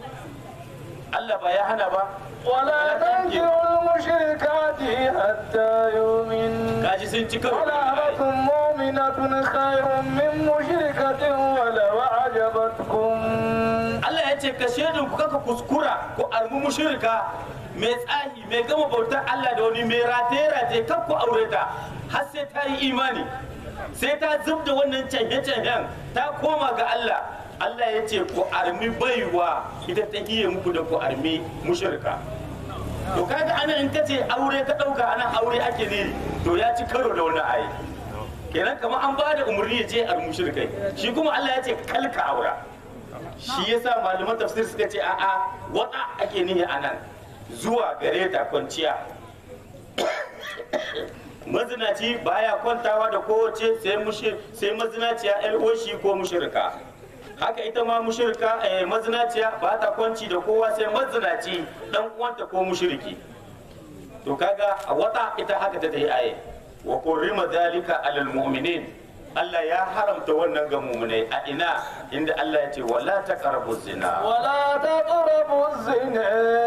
Allah ba ya hana ba ولا تنكحوا المشركات حتى يؤمن kaji sun ci karo ولأمة مؤمنة خير من مشركة ولو أعجبتكم Allah ya ce ka shaidun ku kaka kuskura ku armu mushrika mai tsahi mai gama bautar Allah da wani mai rataye rataye kan ku aure ta har sai ta yi imani sai ta zub da wannan canje canjen ta koma ga Allah Allah ya ce ku armi baiwa ita ta iya muku da ku armi mushrika to kaga anan in kace aure ka dauka anan aure ake ne to ya ci karo da wannan ayi kenan kamar an ba da umarni ya je a mushrikai shi kuma Allah ya ce kalka aura shi yasa malaman tafsir suka ce a'a wata ake nihi anan zuwa gare ta kwanciya mazinaci baya kwantawa da kowace sai mushi sai mazinaciya yar uwashi ko mushrika haka ita ma mushrika eh, mazinaciya ba ta kwanci da kowa sai mazinaci dan uwanta ko mushriki to kaga a wata ita haka ta tayi aye wa qurrima dhalika alal mu'minin Allah ya haramta wannan ga mu'minai a ina inda Allah ya ce wala taqrabu zina ولا تقربوا الزنا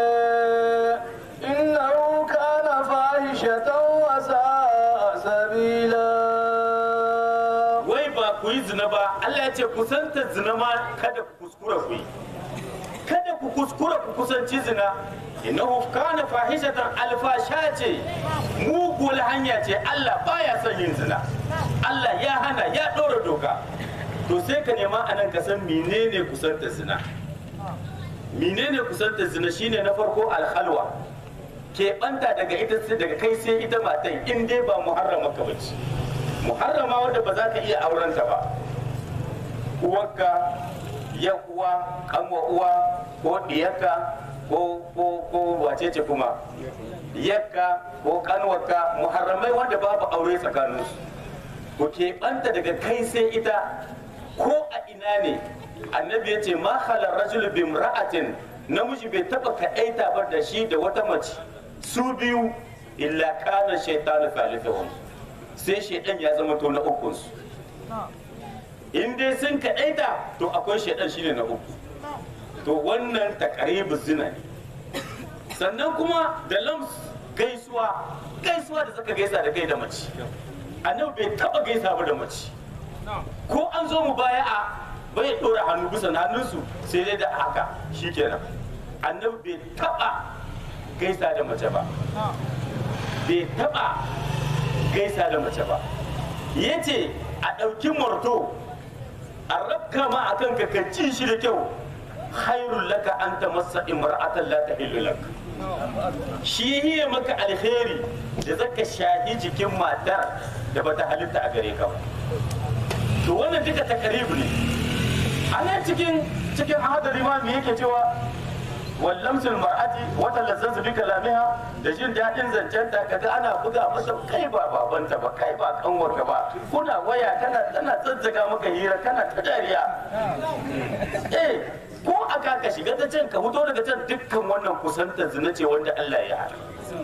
إنه كان فاحشة وساء سبيلا wai ba ku yi zina ba Allah ya ce kusanta zina ma kada ku kuskura ku yi kada ku kuskura ku kusanci zina innahu kana fahishatan alfasha ce mugul hanya ce Allah baya son yin zina Allah ya hana ya ɗora doka to sai ka nema anan ka san menene kusanta zina menene kusanta zina shine na farko alhalwa keɓanta daga ita sai daga kai sai ita matan in dai ba muharrama ka bace muharrama wadda ba za ka iya aurenta ba uwarka ya uwa kanwa uwa ko diyarka ko ko ko wace ce kuma yakka ko kanwarka muharramai wanda babu aure tsakaninsu ku keɓanta daga kai sai ita ko a ina ne annabi ya ce ma halar rajul bi imra'atin namiji bai taba kaɗaita ba da shi da wata mace su biyu illa kana shaytanu thalithuhum sai shaydan ya zama to na ukun su in dai sun kaɗaita to akwai shaydan shine na uku to wannan takaribu zina ne sannan kuma da lams gaisuwa gaisuwa da zaka gaisa da kai da mace annabi bai taba gaisa ba da mace ko an zo mu baya a bai dora hannu bisa na hannunsu sai dai da haka shikenan annabi bai taba gaisa da mace ba bai taba gaisa da mace ba yace a ɗauki marto a rabka ma a kanka ka ci shi da kyau khairul laka an ta masa imra'atan la tahillu lak shi yi maka alheri da zaka shahi jikin matar da bata halitta a gare ka ba to wannan duka takaribu ne a nan cikin cikin hadari ma me yake cewa wallamsul mar'ati wata lazzansu bi kalamiha da jin daɗin zancenta kaga ana buga masa kai ba babanta ba kai ba kanwarka ba kuna waya kana tana zazzaga maka hira kana ta dariya eh ko aka ka shiga ta can ka fito daga can dukkan wannan kusantar zina ce wanda Allah ya hana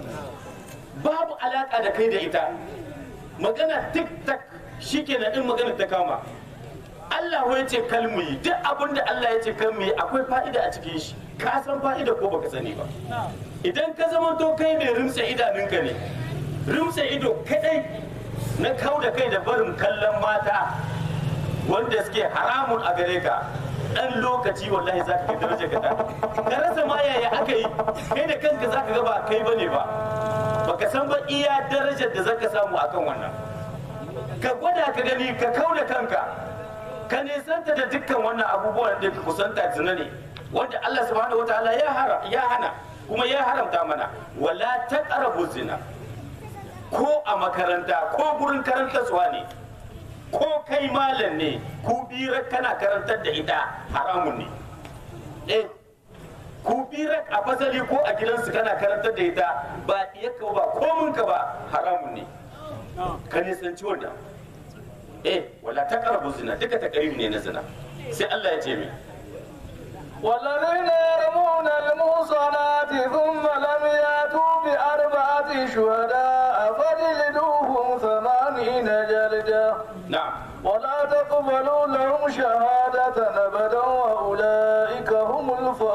babu alaka da kai da ita magana tik tak shikenan in magana ta kama Allah ya ce kalmu yi duk abin da Allah ya ce kalmu yi akwai fa'ida a cikin shi ka san fa'ida ko baka sani ba idan ka zama to kai mai rimsa idanunka ne rimsa ido kadai na kau da kai da barin kallon mata wanda suke haramun a gare ka dan lokaci wallahi za ka daraja ka ka rasa ma yaya aka yi kai da kanka za ka ga ba kai bane ba baka san ba iya darajar da zaka samu akan wannan ka gwada ka gani ka kau da kanka ka nisanta da dukkan wannan abubuwan da ka kusanta zina ne wanda Allah subhanahu wataala ya hara ya hana kuma ya haramta mana wala taqrabu zina ko a makaranta ko gurin karantarwa ne ko kai malam ne ku bira kana karantar da ita haramun ne eh ku bira a fasali ko a gidansu kana karantar da ita ba iyaka ba kominka ba haramun ne ka nisanci wannan eh wala ta karabu zina duka ta ne na zina sai Allah ya ce mai والذين يرمون المحصنات ثم لم ياتوا بأربعة شهداء فجلدوهم ثمانين جلدة na'am ولا تقبلوا لهم شهادة أبدا وأولئك هم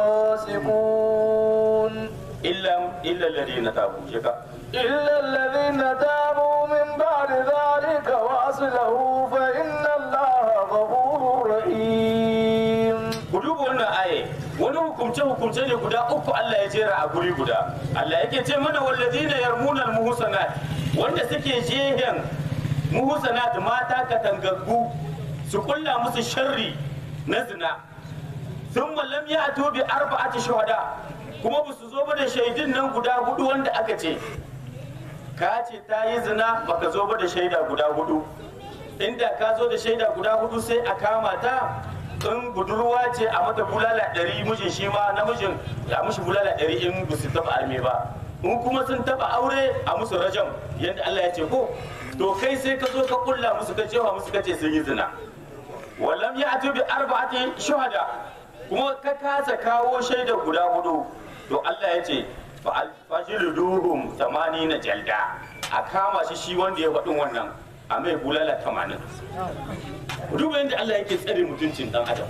الفاسقون illa illa alladhina tabu shika إلا الذين تابوا من بعد ذلك وأصلحوا فإن الله غفور رحيم ku duba wannan aye wani hukumce hukumce ne guda uku Allah ya jera a guri guda Allah yake ce mana walladina yarmuna almuhsanat wanda suke jehen muhsanat mata katangaggu su kulla musu sharri na zina thumma lam ya'tu bi arba'ati shuhada kuma ba su zo ba da shaidun nan guda hudu wanda aka ce ka ce ta yi zina baka zo ba da shaida guda hudu inda ka zo da shaida guda hudu sai a kama ta in budurwa ce a mata bulala ɗari mijin shi ma namijin a mishi bulala ɗari in ba su taɓa arme ba in kuma sun taɓa aure a musu rajam yadda Allah ya ce ko to kai sai ka zo ka kulla musu ka cewa musu ka ce sun yi zina wallam ya atu bi arba'ati shuhada kuma ka kasa kawo shaida guda hudu to Allah ya ce fajilduhum na jalda a kama shi shi wanda ya faɗin wannan a mai bulala tamanin duba yadda Allah yake tsare mutuncin dan adam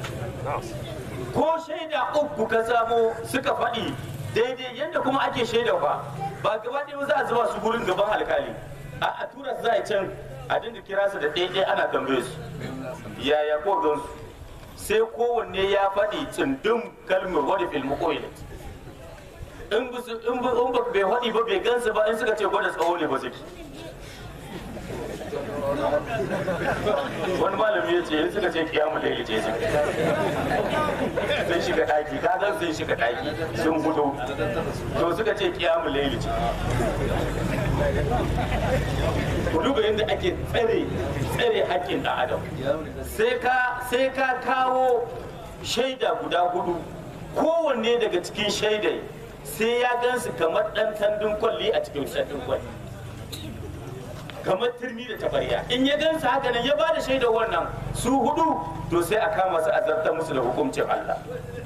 ko shaida uku ka samo suka faɗi daidai yadda kuma ake shaida fa ba gaba ɗaya za a zuba su gurin gaban alkali a a tura su za a can a dinga kira su da ɗaya ana tambaye su yaya ko gansu sai kowanne ya faɗi tsundum kalmar wani filmu koyilat in ba su- in ba in ba bai faɗi ba bai gansu ba in suka ce gwada tsawo ne ba suke wani malami ya ce in suka ce kiyamu laili ce su sun shiga ɗaki ka zan sun shiga ɗaki sun fito to suka ce kiyamu laili ce ku duba yadda ake tsare tsare haƙƙin ɗan adam sai ka sai ka kawo shaida guda hudu kowanne daga cikin shaidai sai ya gansu kamar ɗan tandun kwalli a cikin tandun kwalli kamar turmi da tabariya in ya gansu haka nan ya ba da shaidar wannan su hudu to sai a kama su a zartar musu da hukuncin Allah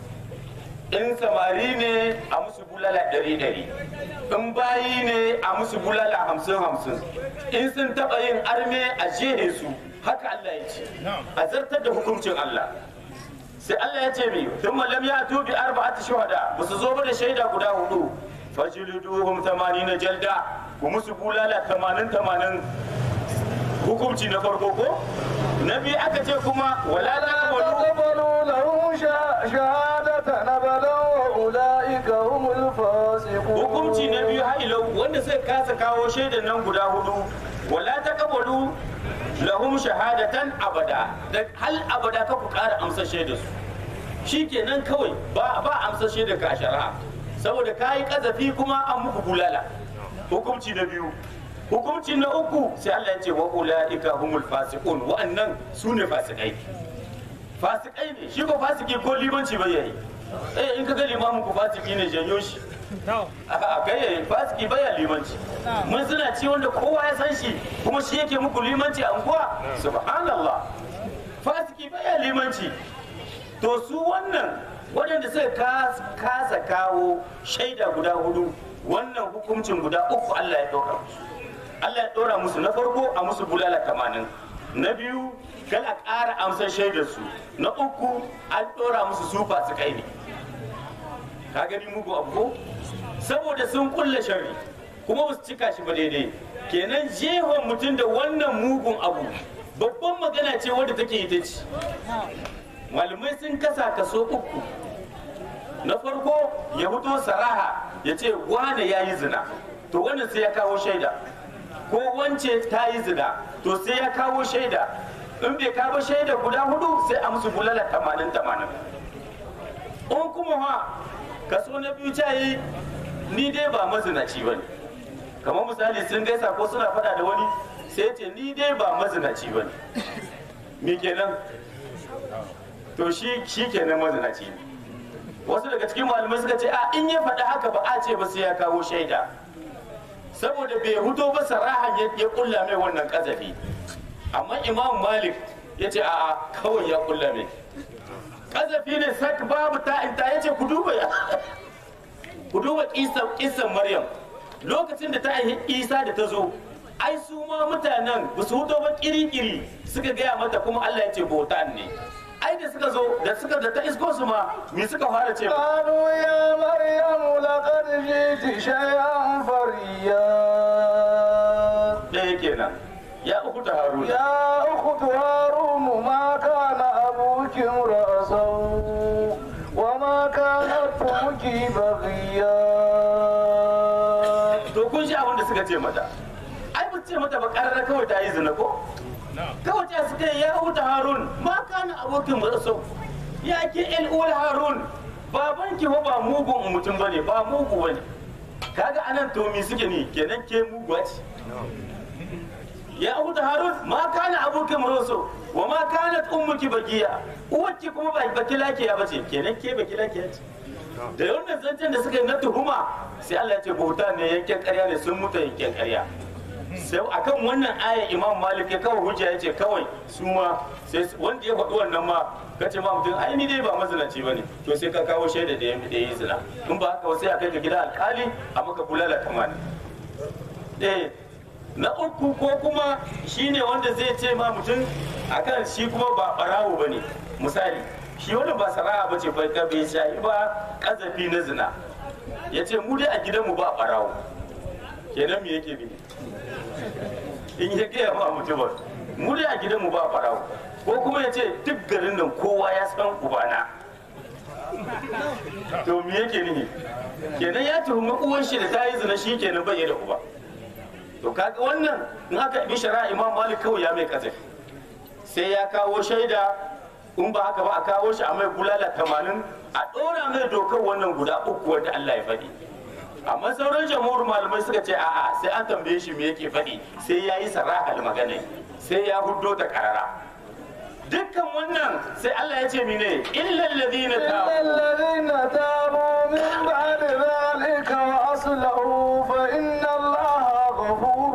in samari ne a musu bulala ɗari ɗari in bayi ne a musu bulala hamsin hamsin in sun taɓa yin arme a jehe su haka Allah ya ce a zartar da hukuncin Allah sai Allah ya ce mi tun malam ya tubi arba'ati shuhada ba su zo ba da shaida guda hudu fajliduhum na jalda ku musu bulala tamanin tamanin hukunci na farko ko na biyu aka ce kuma wala taqbalu تقبلوا لهم شا- شهادة أبدا وأولئك هم الفاسقون hukunci na biyu hailau wanda sai kasa kawo shaidan nan guda hudu wala taqbalu lahum shahadatan abada da hal abada ka ku kara amsa shaidar su shikenan kawai ba ba amsa shaidar ka a shari'a saboda kayi kazafi kuma an muku bulala hukunci na biyu hukunci na uku sai Allah ya ce wa ulaika humul fasiqun wa'annan sune fasikai fasikai ne shi ko fasiki ko limanci bai yayi eh in ka ga limamin ku fasiki ne janyo shi a kai yayi fasiki baya limanci mun suna ci wanda kowa ya san shi kuma shi yake muku limanci a unguwa subhanallah fasiki baya limanci to su wannan waɗanda suka kas- kasa kawo shaida guda hudu wannan hukuncin guda uku Allah ya ɗora musu Allah ya ɗora musu na farko a musu bulala tamanin na biyu kal a ƙara amsar shaidar su na uku an ɗora musu su fasikai ne ka gani mugu abu ko saboda sun kulle sharri kuma ba su cika shi ba daidai kenan jehon mutum da wannan mugun abu babban magana ce wadda take ita ce malamai sun kasa kaso uku na farko ya fito saraha ya ce wane ya yi zina to wannan sai ya kawo shaida ko wance ta yi zina to sai ya kawo shaida in bai kawo shaida guda hudu sai a musu bulala tamanin tamanin in kuma ha kaso na biyu ta yi ni dai ba mazinaci ba ne kamar misali sun gaisa ko suna faɗa da wani sai ya ce ni dai ba mazinaci ba ne me kenan to shi shi kenan mazinaci ne wasu daga cikin malamai suka ce a in ya faɗi haka ba a ce ba sai ya kawo shaida saboda bai huto ba sarahan ya ya kulla mai wannan kazafi amma imam malik ya ce a'a kawai ya kulla mai kazafi ne sak babu ta'inta ya ce ku duba ya ku duba kisan maryam lokacin da ta aihi isa da ta zo ai su ma mutanen ba su huto ba kiri-kiri suka gaya mata kuma allah ya ce bautan ne ai da suka zo da suka da ta isko su ma me suka fara ce قالوا يا مريم لقد جئت شيئا فريا ɗaya kenan ya uku ta haruna يا أخت هارون ما كان أبوك امرأ سوء وما كانت أمك بغيا to kun shi abin da suka ce mata ai ba ce mata ba ƙarara kawai ta yi zina ko kawai ta suka yi ya huta harun ma kana abokin marasau ya ke el uwar harun baban ki fa ba mugun mutum bane ba mugu bane kaga anan to me suke ni kenan ke muguwa ce ya huta harun ma kana abokin marasau wa ma kanat ummuki bagiya uwarki kuma ba baki lakiya bace kenan ke baki lakiya ce da wannan zancen da suka yi na tuhuma sai Allah ya ce bauta ne yanken karya ne sun mutu yanken karya sai akan wannan aya imam malik ya kawai hujja ya ce kawai su ma sai wanda ya faɗi wannan ma ka ce ma mutum ai ni dai ba mazinaci ba ne to sai ka kawo shaida da ya da ya yi zina in ba haka ba sai a kai ka gida alkali a maka bulala kamani eh na uku ko kuma shine wanda zai ce ma mutum akan shi kuma ba barawo ba ne misali shi wanda ba sana'a ba ce bai ka bai shayi ba kazafi na zina ya ce mu dai a gidanmu ba barawo kenan me yake bi in ya gaya ma mutum mu dai a gidanmu ba barawo ko kuma ya ce duk garin nan kowa ya san ubana to me yake nihi kenan ya tuhumi uwan shi da ta yi zina shi kenan bai da uba to kaga wannan in aka bi shari'a imam malik kawai ya mai kazafi sai ya kawo shaida in ba haka ba a kawo shi a mai bulala tamanin a ɗora mai dokar wannan guda uku wanda Allah ya faɗi amma sauran jamhur malamai suka ce a'a sai an tambaye shi me yake faɗi sai ya yi sarahal magana sai ya huddo ta karara dukkan wannan sai Allah ya ce mine illal ladina إلا tabu الذين تابوا من بعد ذلك وأصلحوا فإن الله غفور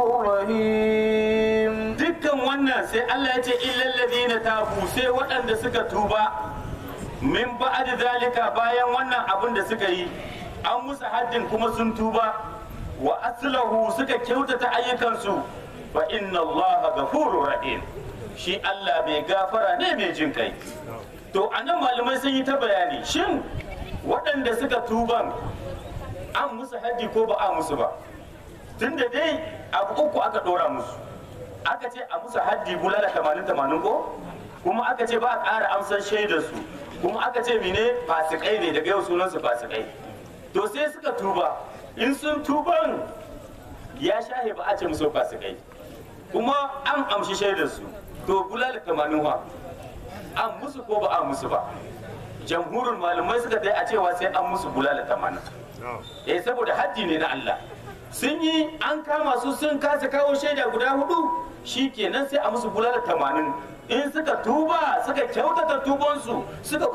رحيم dukkan wannan sai Allah ya ce illal ladina tabu sai waɗanda suka tuba min ba'd zalika bayan wannan abin da suka yi an musu haddin kuma sun tuba wa aslahu suka kyautata ayyukansu fa inna Allah ghafurur rahim shi Allah mai gafara ne mai jin kai to anan malamai sun yi ta bayani shin waɗanda suka tuban an musu haddi ko ba a musu ba tunda dai abu uku aka ɗora musu aka ce a musu haddi bulala tamanin tamanin ko kuma aka ce ba a ƙara amsar shaidar su kuma aka ce mine fasikai ne daga yau sunansu fasikai to sai suka tuba in sun tuban ya shahe ba a ce musu fasikai kuma an amshi shaidar su to bulala tamanin wa an musu ko ba a musu ba jamhurin malamai suka dai a cewa sai an musu bulala tamanin eh saboda haddi ne na Allah sun yi an kama su sun kasa kawo shaida guda hudu shi kenan sai a musu bulala tamanin in suka tuba suka kyautata tubansu suka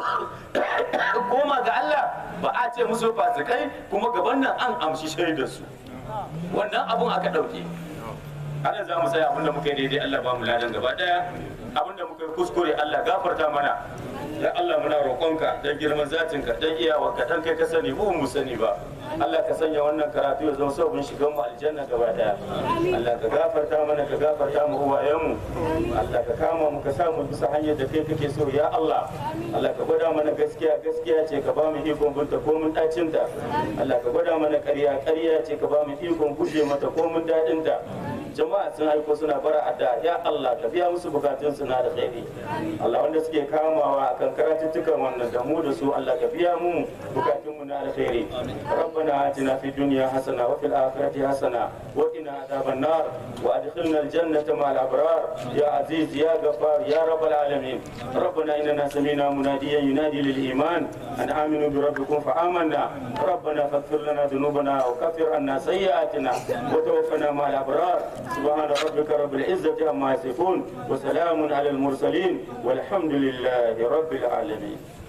koma ga Allah ba a ce musu fasikai kuma gaban nan an amshi shaidar su wannan abun aka ɗauke ana za mu tsaya abinda muka yi daidai Allah ba mu ladan gaba daya abinda muka yi kuskure Allah gafarta mana ya Allah muna roƙonka dan girman zatinka dan iyawarka dan kai ka sani mu mu sani ba Allah ka sanya wannan karatu ya zama sabon shigan mu aljanna gaba daya Allah ka gafarta mana ka gafarta mu uwayenmu Allah ka kama mu ka sa mu bisa hanyar da kai kake so ya Allah Allah ka gwada mana gaskiya gaskiya ce ka ba mu ikon binta ko mun dacin ta Allah ka gwada mana ƙarya ƙarya ce ka ba mu ikon guje mata ko mun dadin ta jama'a sun aiko suna bara adda ya Allah ka biya musu bukatun su na da khairi Allah wanda suke kamawa akan karatuttukan wannan da mu da su Allah ka biya mu bukatun mu na da khairi ربنا آتنا في الدنيا حسنة وفي الآخرة حسنة وقنا عذاب النار وأدخلنا الجنة مع الأبرار يا عزيز يا غفار يا رب العالمين ربنا إننا سمينا مناديا ينادي للإيمان أن آمنوا بربكم فآمنا ربنا فاغفر لنا ذنوبنا وكفر عنا سيئاتنا وتوفنا مع الأبرار سبحان ربك رب العزة عما يصفون وسلام على المرسلين والحمد لله رب العالمين